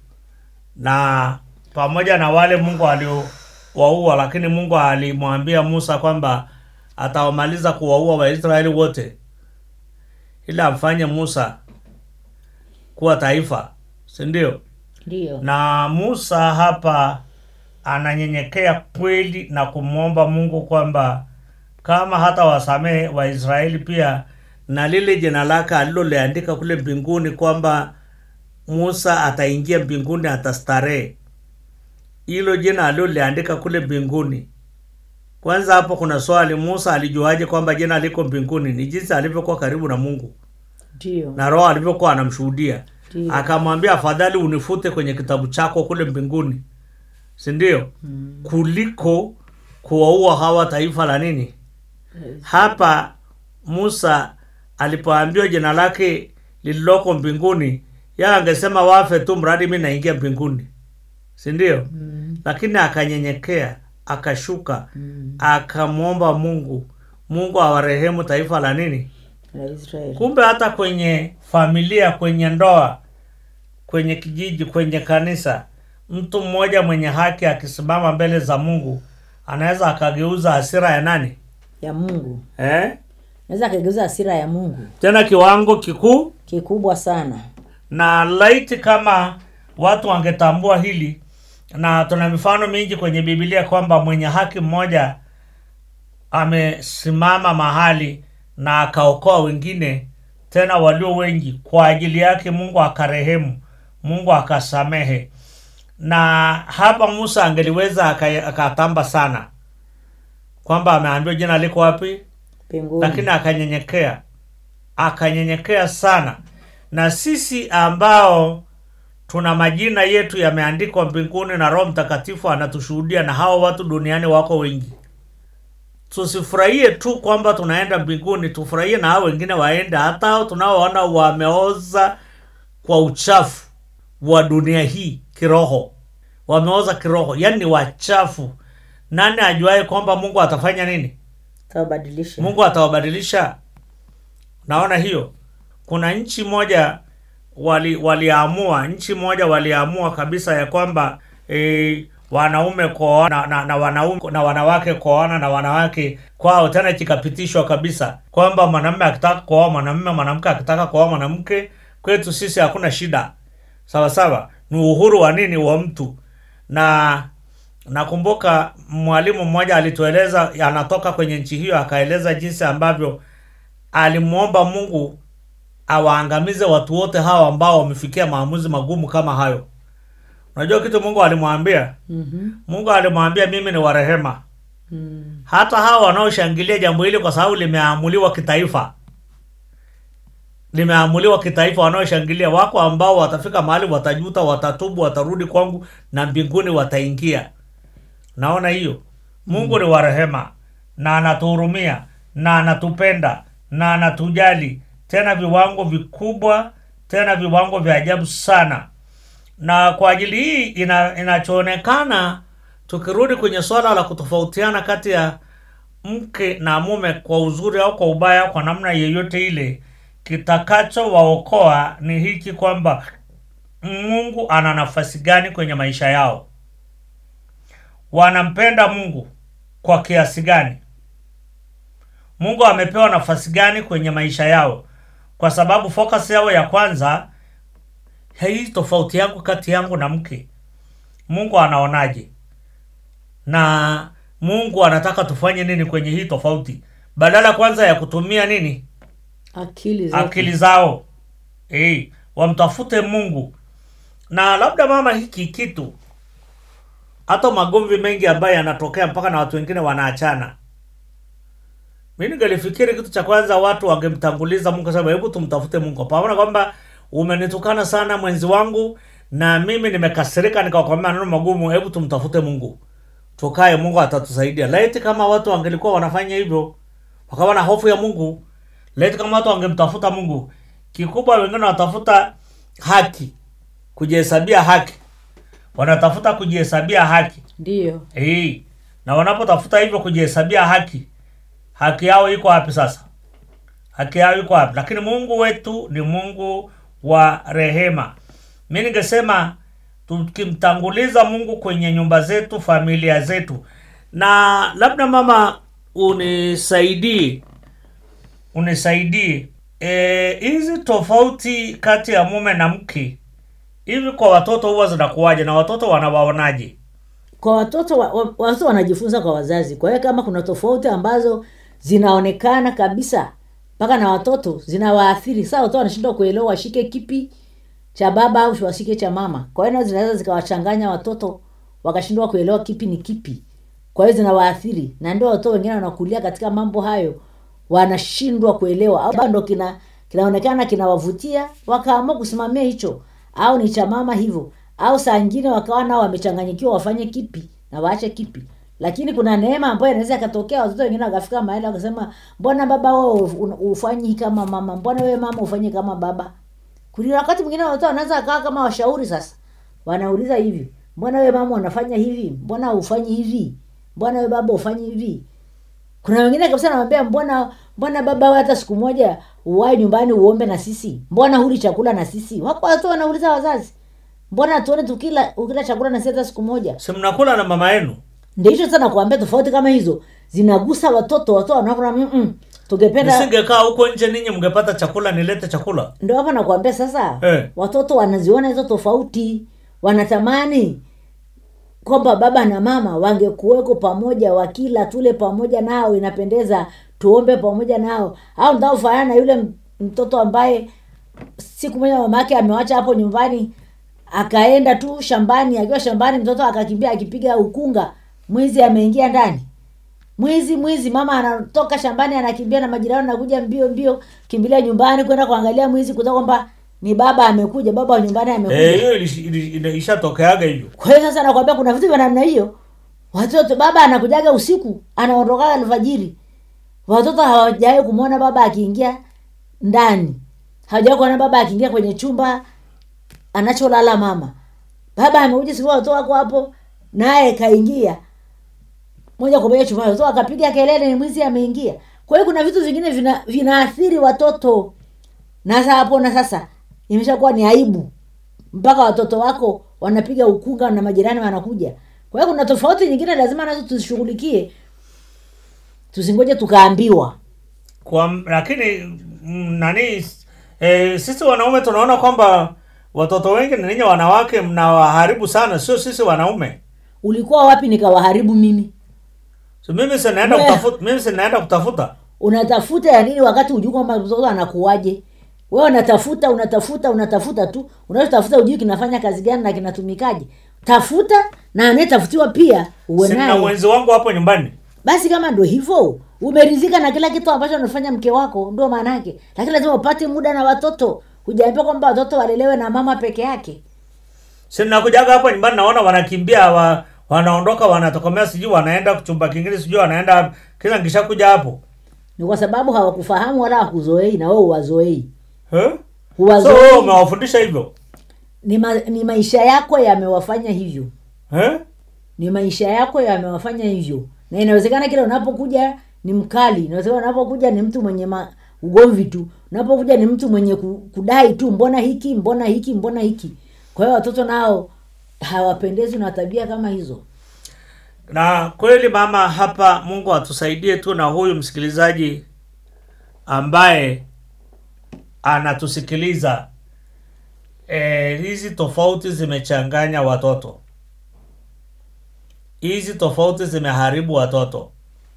na pamoja na wale mungu aliowaua lakini mungu alimwambia musa kwamba atawamaliza kuwaua waisraeli wote ili amfanye musa kuwa taifa si ndio ndiyo na musa hapa ananyenyekea kweli na kumwomba mungu kwamba kama hata wasamehe waisraeli pia na lile jina lake aliloliandika kule mbinguni kwamba musa ataingia mbinguni atastarehe hilo jina aliloliandika kule mbinguni kwanza hapo kuna swali musa alijuaje kwamba jina liko mbinguni ni jinsi alivyokuwa karibu na mungu ndiyo na roho alivyokuwa anamshuhudia Ndiyo. akamwambia afadhali unifute kwenye kitabu chako kule mbinguni si ndio mm. kuliko kuwaua hawa taifa la nini hapa musa alipoambiwa jina lake lililoko mbinguni ya angesema wafe tu mradi mi naingia mbinguni si ndio mm. lakini akanyenyekea akashuka mm. akamwomba mungu mungu awarehemu taifa la nini la israeli kumbe hata kwenye familia kwenye ndoa kwenye kijiji kwenye kanisa mtu mmoja mwenye haki akisimama mbele za mungu anaweza akageuza hasira ya nani ya mungu eh? naweza akageuza hasira ya mungu tena kiwango kikuu kikubwa sana na laiti kama watu wangetambua hili na tuna mifano mingi kwenye bibilia kwamba mwenye haki mmoja amesimama mahali na akaokoa wengine tena walio wengi kwa ajili yake mungu akarehemu mungu akasamehe na hapa musa angeliweza aka- akatamba sana kwamba ameambiwa jina liko wapi mbinguni lakini akanyenyekea akanyenyekea sana na sisi ambao tuna majina yetu yameandikwa mbinguni na roho mtakatifu anatushuhudia na hawa watu duniani wako wengi tusifurahie tu kwamba tunaenda mbinguni tufurahie na hao wengine waende hata hao tunaoona wameoza kwa uchafu wa dunia hii kiroho wameoza kiroho yani ni wachafu nani ajuaye kwamba mungu atafanya nini tawabadilisha mungu atawabadilisha naona hiyo kuna nchi moja wali waliamua nchi moja waliamua kabisa ya kwamba e, wanaume kuoana na, na wanaume na wanawake kuoana na wanawake kwao, tena kikapitishwa kabisa kwamba mwanamume akitaka kuoa mwanamume, mwanamke akitaka kuoa mwanamke, kwetu sisi hakuna shida, sawa sawa. Ni uhuru wa nini wa mtu. Na nakumbuka mwalimu mmoja alitueleza, anatoka kwenye nchi hiyo, akaeleza jinsi ambavyo alimwomba Mungu awaangamize watu wote hawa ambao wamefikia maamuzi magumu kama hayo. Unajua kitu Mungu alimwambia? mm-hmm. Mungu alimwambia mimi ni warehema, mm. hata hawa wanaoshangilia jambo hili kwa sababu limeamuliwa kitaifa, limeamuliwa kitaifa, wanaoshangilia wako ambao watafika mahali watajuta, watatubu, watarudi kwangu na mbinguni wataingia. Naona hiyo Mungu ni wa rehema na anatuhurumia na anatupenda na anatujali tena viwango vikubwa, tena viwango vya ajabu sana. Na kwa ajili hii ina, inachoonekana tukirudi kwenye swala la kutofautiana kati ya mke na mume kwa uzuri au kwa ubaya, kwa namna yeyote ile, kitakachowaokoa ni hiki kwamba Mungu ana nafasi gani kwenye maisha yao, wanampenda Mungu kwa kiasi gani, Mungu amepewa nafasi gani kwenye maisha yao, kwa sababu focus yao ya kwanza hii tofauti yangu kati yangu na mke, Mungu anaonaje? Na Mungu anataka tufanye nini kwenye hii tofauti, badala kwanza ya kutumia nini akili zake. akili zao eh, wamtafute Mungu. Na labda mama, hiki kitu hata magomvi mengi ambayo yanatokea mpaka na watu wengine wanaachana, mi ningelifikiri kitu cha kwanza watu wangemtanguliza Mungu, sababu hebu tumtafute Mungu, pamoja kwamba umenitukana sana mwenzi wangu na mimi nimekasirika, nikakwambia maneno magumu, hebu tumtafute Mungu, tukae, Mungu atatusaidia. Laiti kama watu wangelikuwa wanafanya hivyo, wakawa na hofu ya Mungu, laiti kama watu wangemtafuta Mungu. Kikubwa wengine wanatafuta haki, kujihesabia haki, wanatafuta kujihesabia haki Ndiyo, Eh, na wanapotafuta hivyo kujihesabia haki, haki yao iko wapi sasa? Haki yao iko wapi? Lakini Mungu wetu ni Mungu wa rehema. Mi ningesema tukimtanguliza Mungu kwenye nyumba zetu, familia zetu, na labda mama unisaidie, unisaidie Eh, hizi tofauti kati ya mume na mke hivi kwa watoto huwa zinakuwaje na watoto wanawaonaje? kwa watoto wa, wa, watoto wanajifunza kwa wazazi. Kwa hiyo kama kuna tofauti ambazo zinaonekana kabisa mpaka na watoto zinawaathiri, saa watoto wanashindwa kuelewa washike kipi cha baba au washike cha mama. Kwa hiyo nazo zinaweza zikawachanganya watoto wakashindwa kuelewa kipi ni kipi, kwa hiyo zinawaathiri, na ndio watoto wengine wanakulia katika mambo hayo, wanashindwa kuelewa au bado kina kinaonekana kinawavutia, wakaamua kusimamia hicho, au ni cha mama hivyo, au saa nyingine wakawa nao wamechanganyikiwa, wafanye kipi na waache kipi. Lakini kuna neema ambayo inaweza ikatokea, watoto wengine wakafika mahali wakasema, mbona baba wewe ufanyi kama mama, mbona wewe mama ufanye kama baba. Kuna wakati mwingine watoto wanaweza akawa kama washauri sasa, wanauliza hivi, mbona wewe mama unafanya hivi, mbona ufanyi hivi, mbona wewe baba ufanyi hivi. Kuna wengine kabisa namwambia, mbona mbona baba wewe hata siku moja uwae nyumbani uombe na sisi, mbona huli chakula na sisi. Wako watoto wanauliza wazazi, mbona tuone tukila ukila chakula na sisi hata siku moja. Si mnakula na mama yenu? Ndio hicho sana kuambia, tofauti kama hizo zinagusa watoto, watoto wanaona mm -mm, tungependa Nisingekaa huko nje, ninyi mngepata chakula, nilete chakula. ndio hapo nakwambia sasa Eh. watoto wanaziona hizo tofauti wanatamani kwamba baba na mama wangekuweko pamoja wakila tule pamoja nao inapendeza tuombe pamoja nao au ntaofanana na yule m- mtoto ambaye siku moja mama yake amewacha hapo nyumbani akaenda tu shambani akiwa shambani mtoto akakimbia akipiga ukunga mwizi ameingia ndani mwizi mwizi mama anatoka shambani anakimbia na majirani anakuja mbio mbio kimbilia nyumbani kwenda kuangalia mwizi kutoka kwamba ni baba amekuja baba wa nyumbani amekuja Eh, hiyo ilish- ili- ili- ishatokeaga hivyo. kwa hiyo sasa nakwambia kuna vitu vya namna hiyo watoto baba anakujaga usiku anaondokaga alfajiri watoto hawajawahi kumwona baba akiingia ndani hawajawahi kuona baba akiingia kwenye chumba anacholala mama baba amekuja siku watoto wako hapo naye kaingia moja kwa moja chumbani watoto akapiga kelele ni mwizi ameingia kwa hiyo kuna vitu vingine vina vinaathiri watoto na sasa hapo na sasa imeshakuwa ni aibu mpaka watoto wako wanapiga ukunga na majirani wanakuja kwa hiyo kuna tofauti nyingine lazima nazo tuzishughulikie tusingoje tukaambiwa kwa lakini mm, nani e, sisi wanaume tunaona kwamba watoto wengi na ninyi wanawake mnawaharibu sana sio sisi wanaume ulikuwa wapi nikawaharibu mimi so mimi sinaenda We. kutafuta mimi sinaenda kutafuta unatafuta ya nini wakati hujui kwamba mtoto anakuwaje wewe unatafuta unatafuta unatafuta tu unachotafuta hujui kinafanya kazi gani na kinatumikaje tafuta na anayetafutiwa pia uwe sina naye mwenzi wangu hapo nyumbani basi kama ndo hivyo umeridhika na kila kitu ambacho anafanya mke wako ndio maana yake lakini lazima upate muda na watoto hujaambia kwamba watoto walelewe na mama peke yake sinakujaga hapo nyumbani naona wanakimbia wa, wanaondoka wanatokomea sijui wanaenda chumba kingine sijui wanaenda kila nkishakuja hapo ni kwa sababu hawakufahamu wala hawakuzoei na wewe uwazoei Eh? so Huwazoei. wewe umewafundisha hivyo ni, ma, ni maisha yako yamewafanya hivyo eh? ni maisha yako yamewafanya hivyo na inawezekana kila unapokuja ni mkali inawezekana unapokuja ni mtu mwenye ma, ugomvi tu unapokuja ni mtu mwenye ku- kudai tu mbona hiki mbona hiki mbona hiki kwa hiyo watoto nao hawapendezwi na tabia kama hizo na kweli mama hapa mungu atusaidie tu na huyu msikilizaji ambaye anatusikiliza e, hizi tofauti zimechanganya watoto hizi tofauti zimeharibu watoto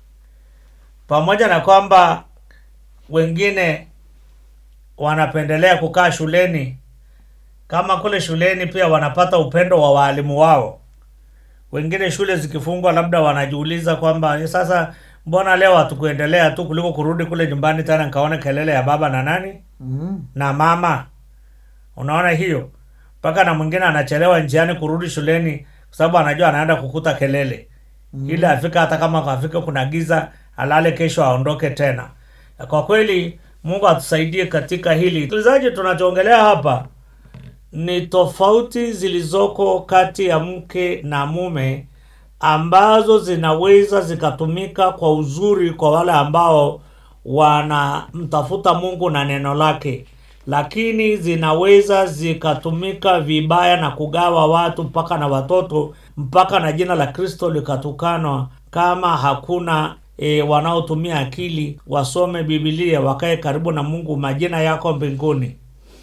pamoja na kwamba wengine wanapendelea kukaa shuleni kama kule shuleni pia wanapata upendo wa waalimu wao wengine shule zikifungwa labda wanajiuliza kwamba "Eh, sasa mbona leo hatukuendelea tu kuliko kurudi kule nyumbani tena nikaona kelele ya baba na nani mm. na mama unaona hiyo mpaka na mwingine anachelewa njiani kurudi shuleni kwa sababu anajua anaenda kukuta kelele mm. ili afika hata kama afika kuna giza alale kesho aondoke tena kwa kweli mungu atusaidie katika hili msikilizaji tunachoongelea hapa ni tofauti zilizoko kati ya mke na mume ambazo zinaweza zikatumika kwa uzuri kwa wale ambao wanamtafuta mungu na neno lake lakini zinaweza zikatumika vibaya na kugawa watu mpaka na watoto mpaka na jina la kristo likatukanwa kama hakuna e, wanaotumia akili wasome bibilia wakae karibu na mungu majina yako mbinguni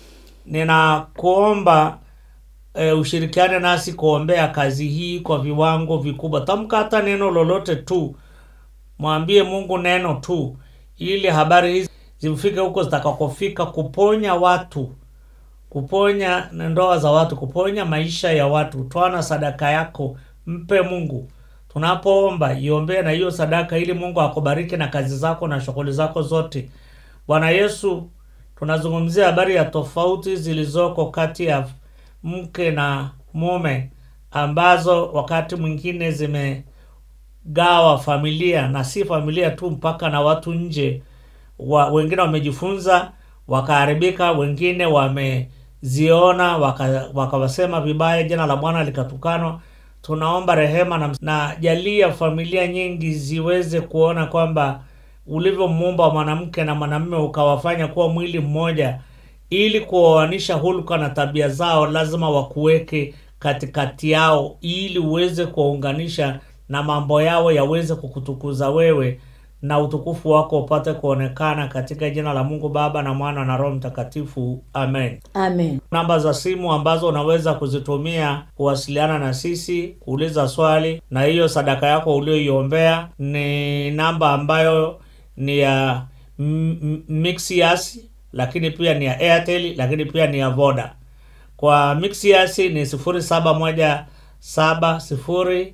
ninakuomba e, ushirikiane nasi kuombea kazi hii kwa viwango vikubwa tamka hata neno lolote tu mwambie mungu neno tu ili habari hizi zifike huko zitakakofika kuponya watu kuponya ndoa za watu kuponya maisha ya watu twana sadaka yako mpe mungu tunapoomba iombee na hiyo sadaka ili mungu akubariki na kazi zako na shughuli zako zote bwana yesu tunazungumzia habari ya tofauti zilizoko kati ya mke na mume ambazo wakati mwingine zimegawa familia na si familia tu mpaka na watu nje wa, wengine wamejifunza wakaharibika wengine wameziona waka- wakawasema vibaya jina la bwana likatukanwa tunaomba rehema na, na jalia familia nyingi ziweze kuona kwamba ulivyomuumba mwanamke na mwanamume ukawafanya kuwa mwili mmoja ili kuoanisha hulka na tabia zao lazima wakuweke katikati yao ili uweze kuwaunganisha na mambo yao yaweze kukutukuza wewe na utukufu wako upate kuonekana katika jina la mungu baba na mwana na roho mtakatifu amen amen namba za simu ambazo unaweza kuzitumia kuwasiliana na sisi kuuliza swali na hiyo sadaka yako ulioiombea ni namba ambayo ni ya M- M- mixias lakini pia ni ya airtel lakini pia ni ya voda kwa mixias ni sifuri saba moja saba sifuri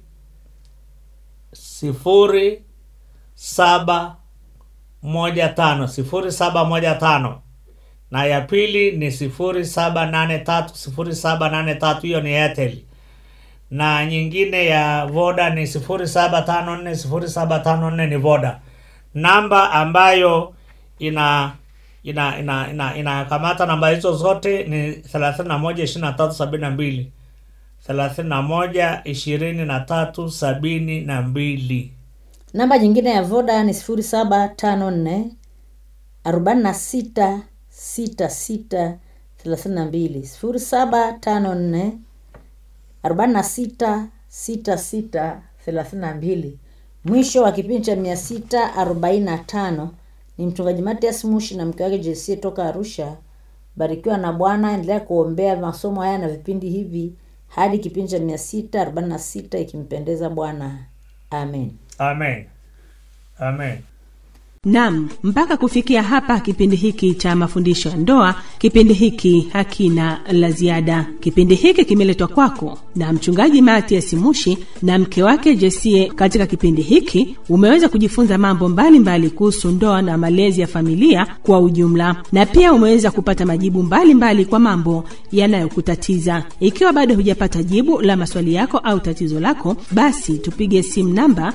sifuri saba moja tano sifuri saba moja tano na ya pili ni sifuri saba nane tatu sifuri saba nane tatu hiyo ni airtel na nyingine ya voda ni sifuri saba tano nne sifuri saba tano nne ni voda namba ambayo ina ina ina ina inakamata namba hizo zote ni thelathini na moja ishirini na tatu sabini na mbili thelathini na moja ishirini na tatu sabini na mbili namba nyingine ya voda ni sifuri saba tano nne arobaini na sita sita sita thelathini na mbili sifuri saba tano nne arobaini na sita sita sita thelathini na mbili mwisho wa kipindi cha mia sita arobaini na tano ni mchungaji matias mushi na mke wake jesie toka arusha barikiwa na bwana endelea kuombea masomo haya na vipindi hivi hadi kipindi cha mia sita arobaini na sita ikimpendeza bwana amen amen amen Nam, mpaka kufikia hapa kipindi hiki cha mafundisho ya ndoa, kipindi hiki hakina la ziada. Kipindi hiki kimeletwa kwako na mchungaji Matias Mushi na mke wake Jesie. Katika kipindi hiki umeweza kujifunza mambo mbalimbali kuhusu ndoa na malezi ya familia kwa ujumla, na pia umeweza kupata majibu mbalimbali mbali kwa mambo yanayokutatiza. Ikiwa bado hujapata jibu la maswali yako au tatizo lako, basi tupige simu namba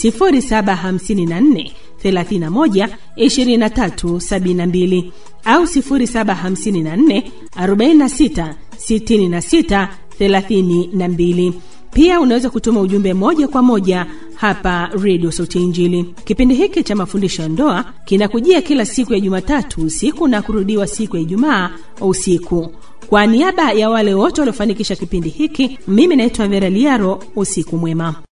0754 31 23 72 au 0754 46 66 32. Pia unaweza kutuma ujumbe moja kwa moja hapa Radio Sauti ya Injili. Kipindi hiki cha mafundisho ya ndoa kinakujia kila siku ya Jumatatu usiku na kurudiwa siku ya Ijumaa usiku. Kwa niaba ya wale wote waliofanikisha kipindi hiki, mimi naitwa Vera Liaro. Usiku mwema.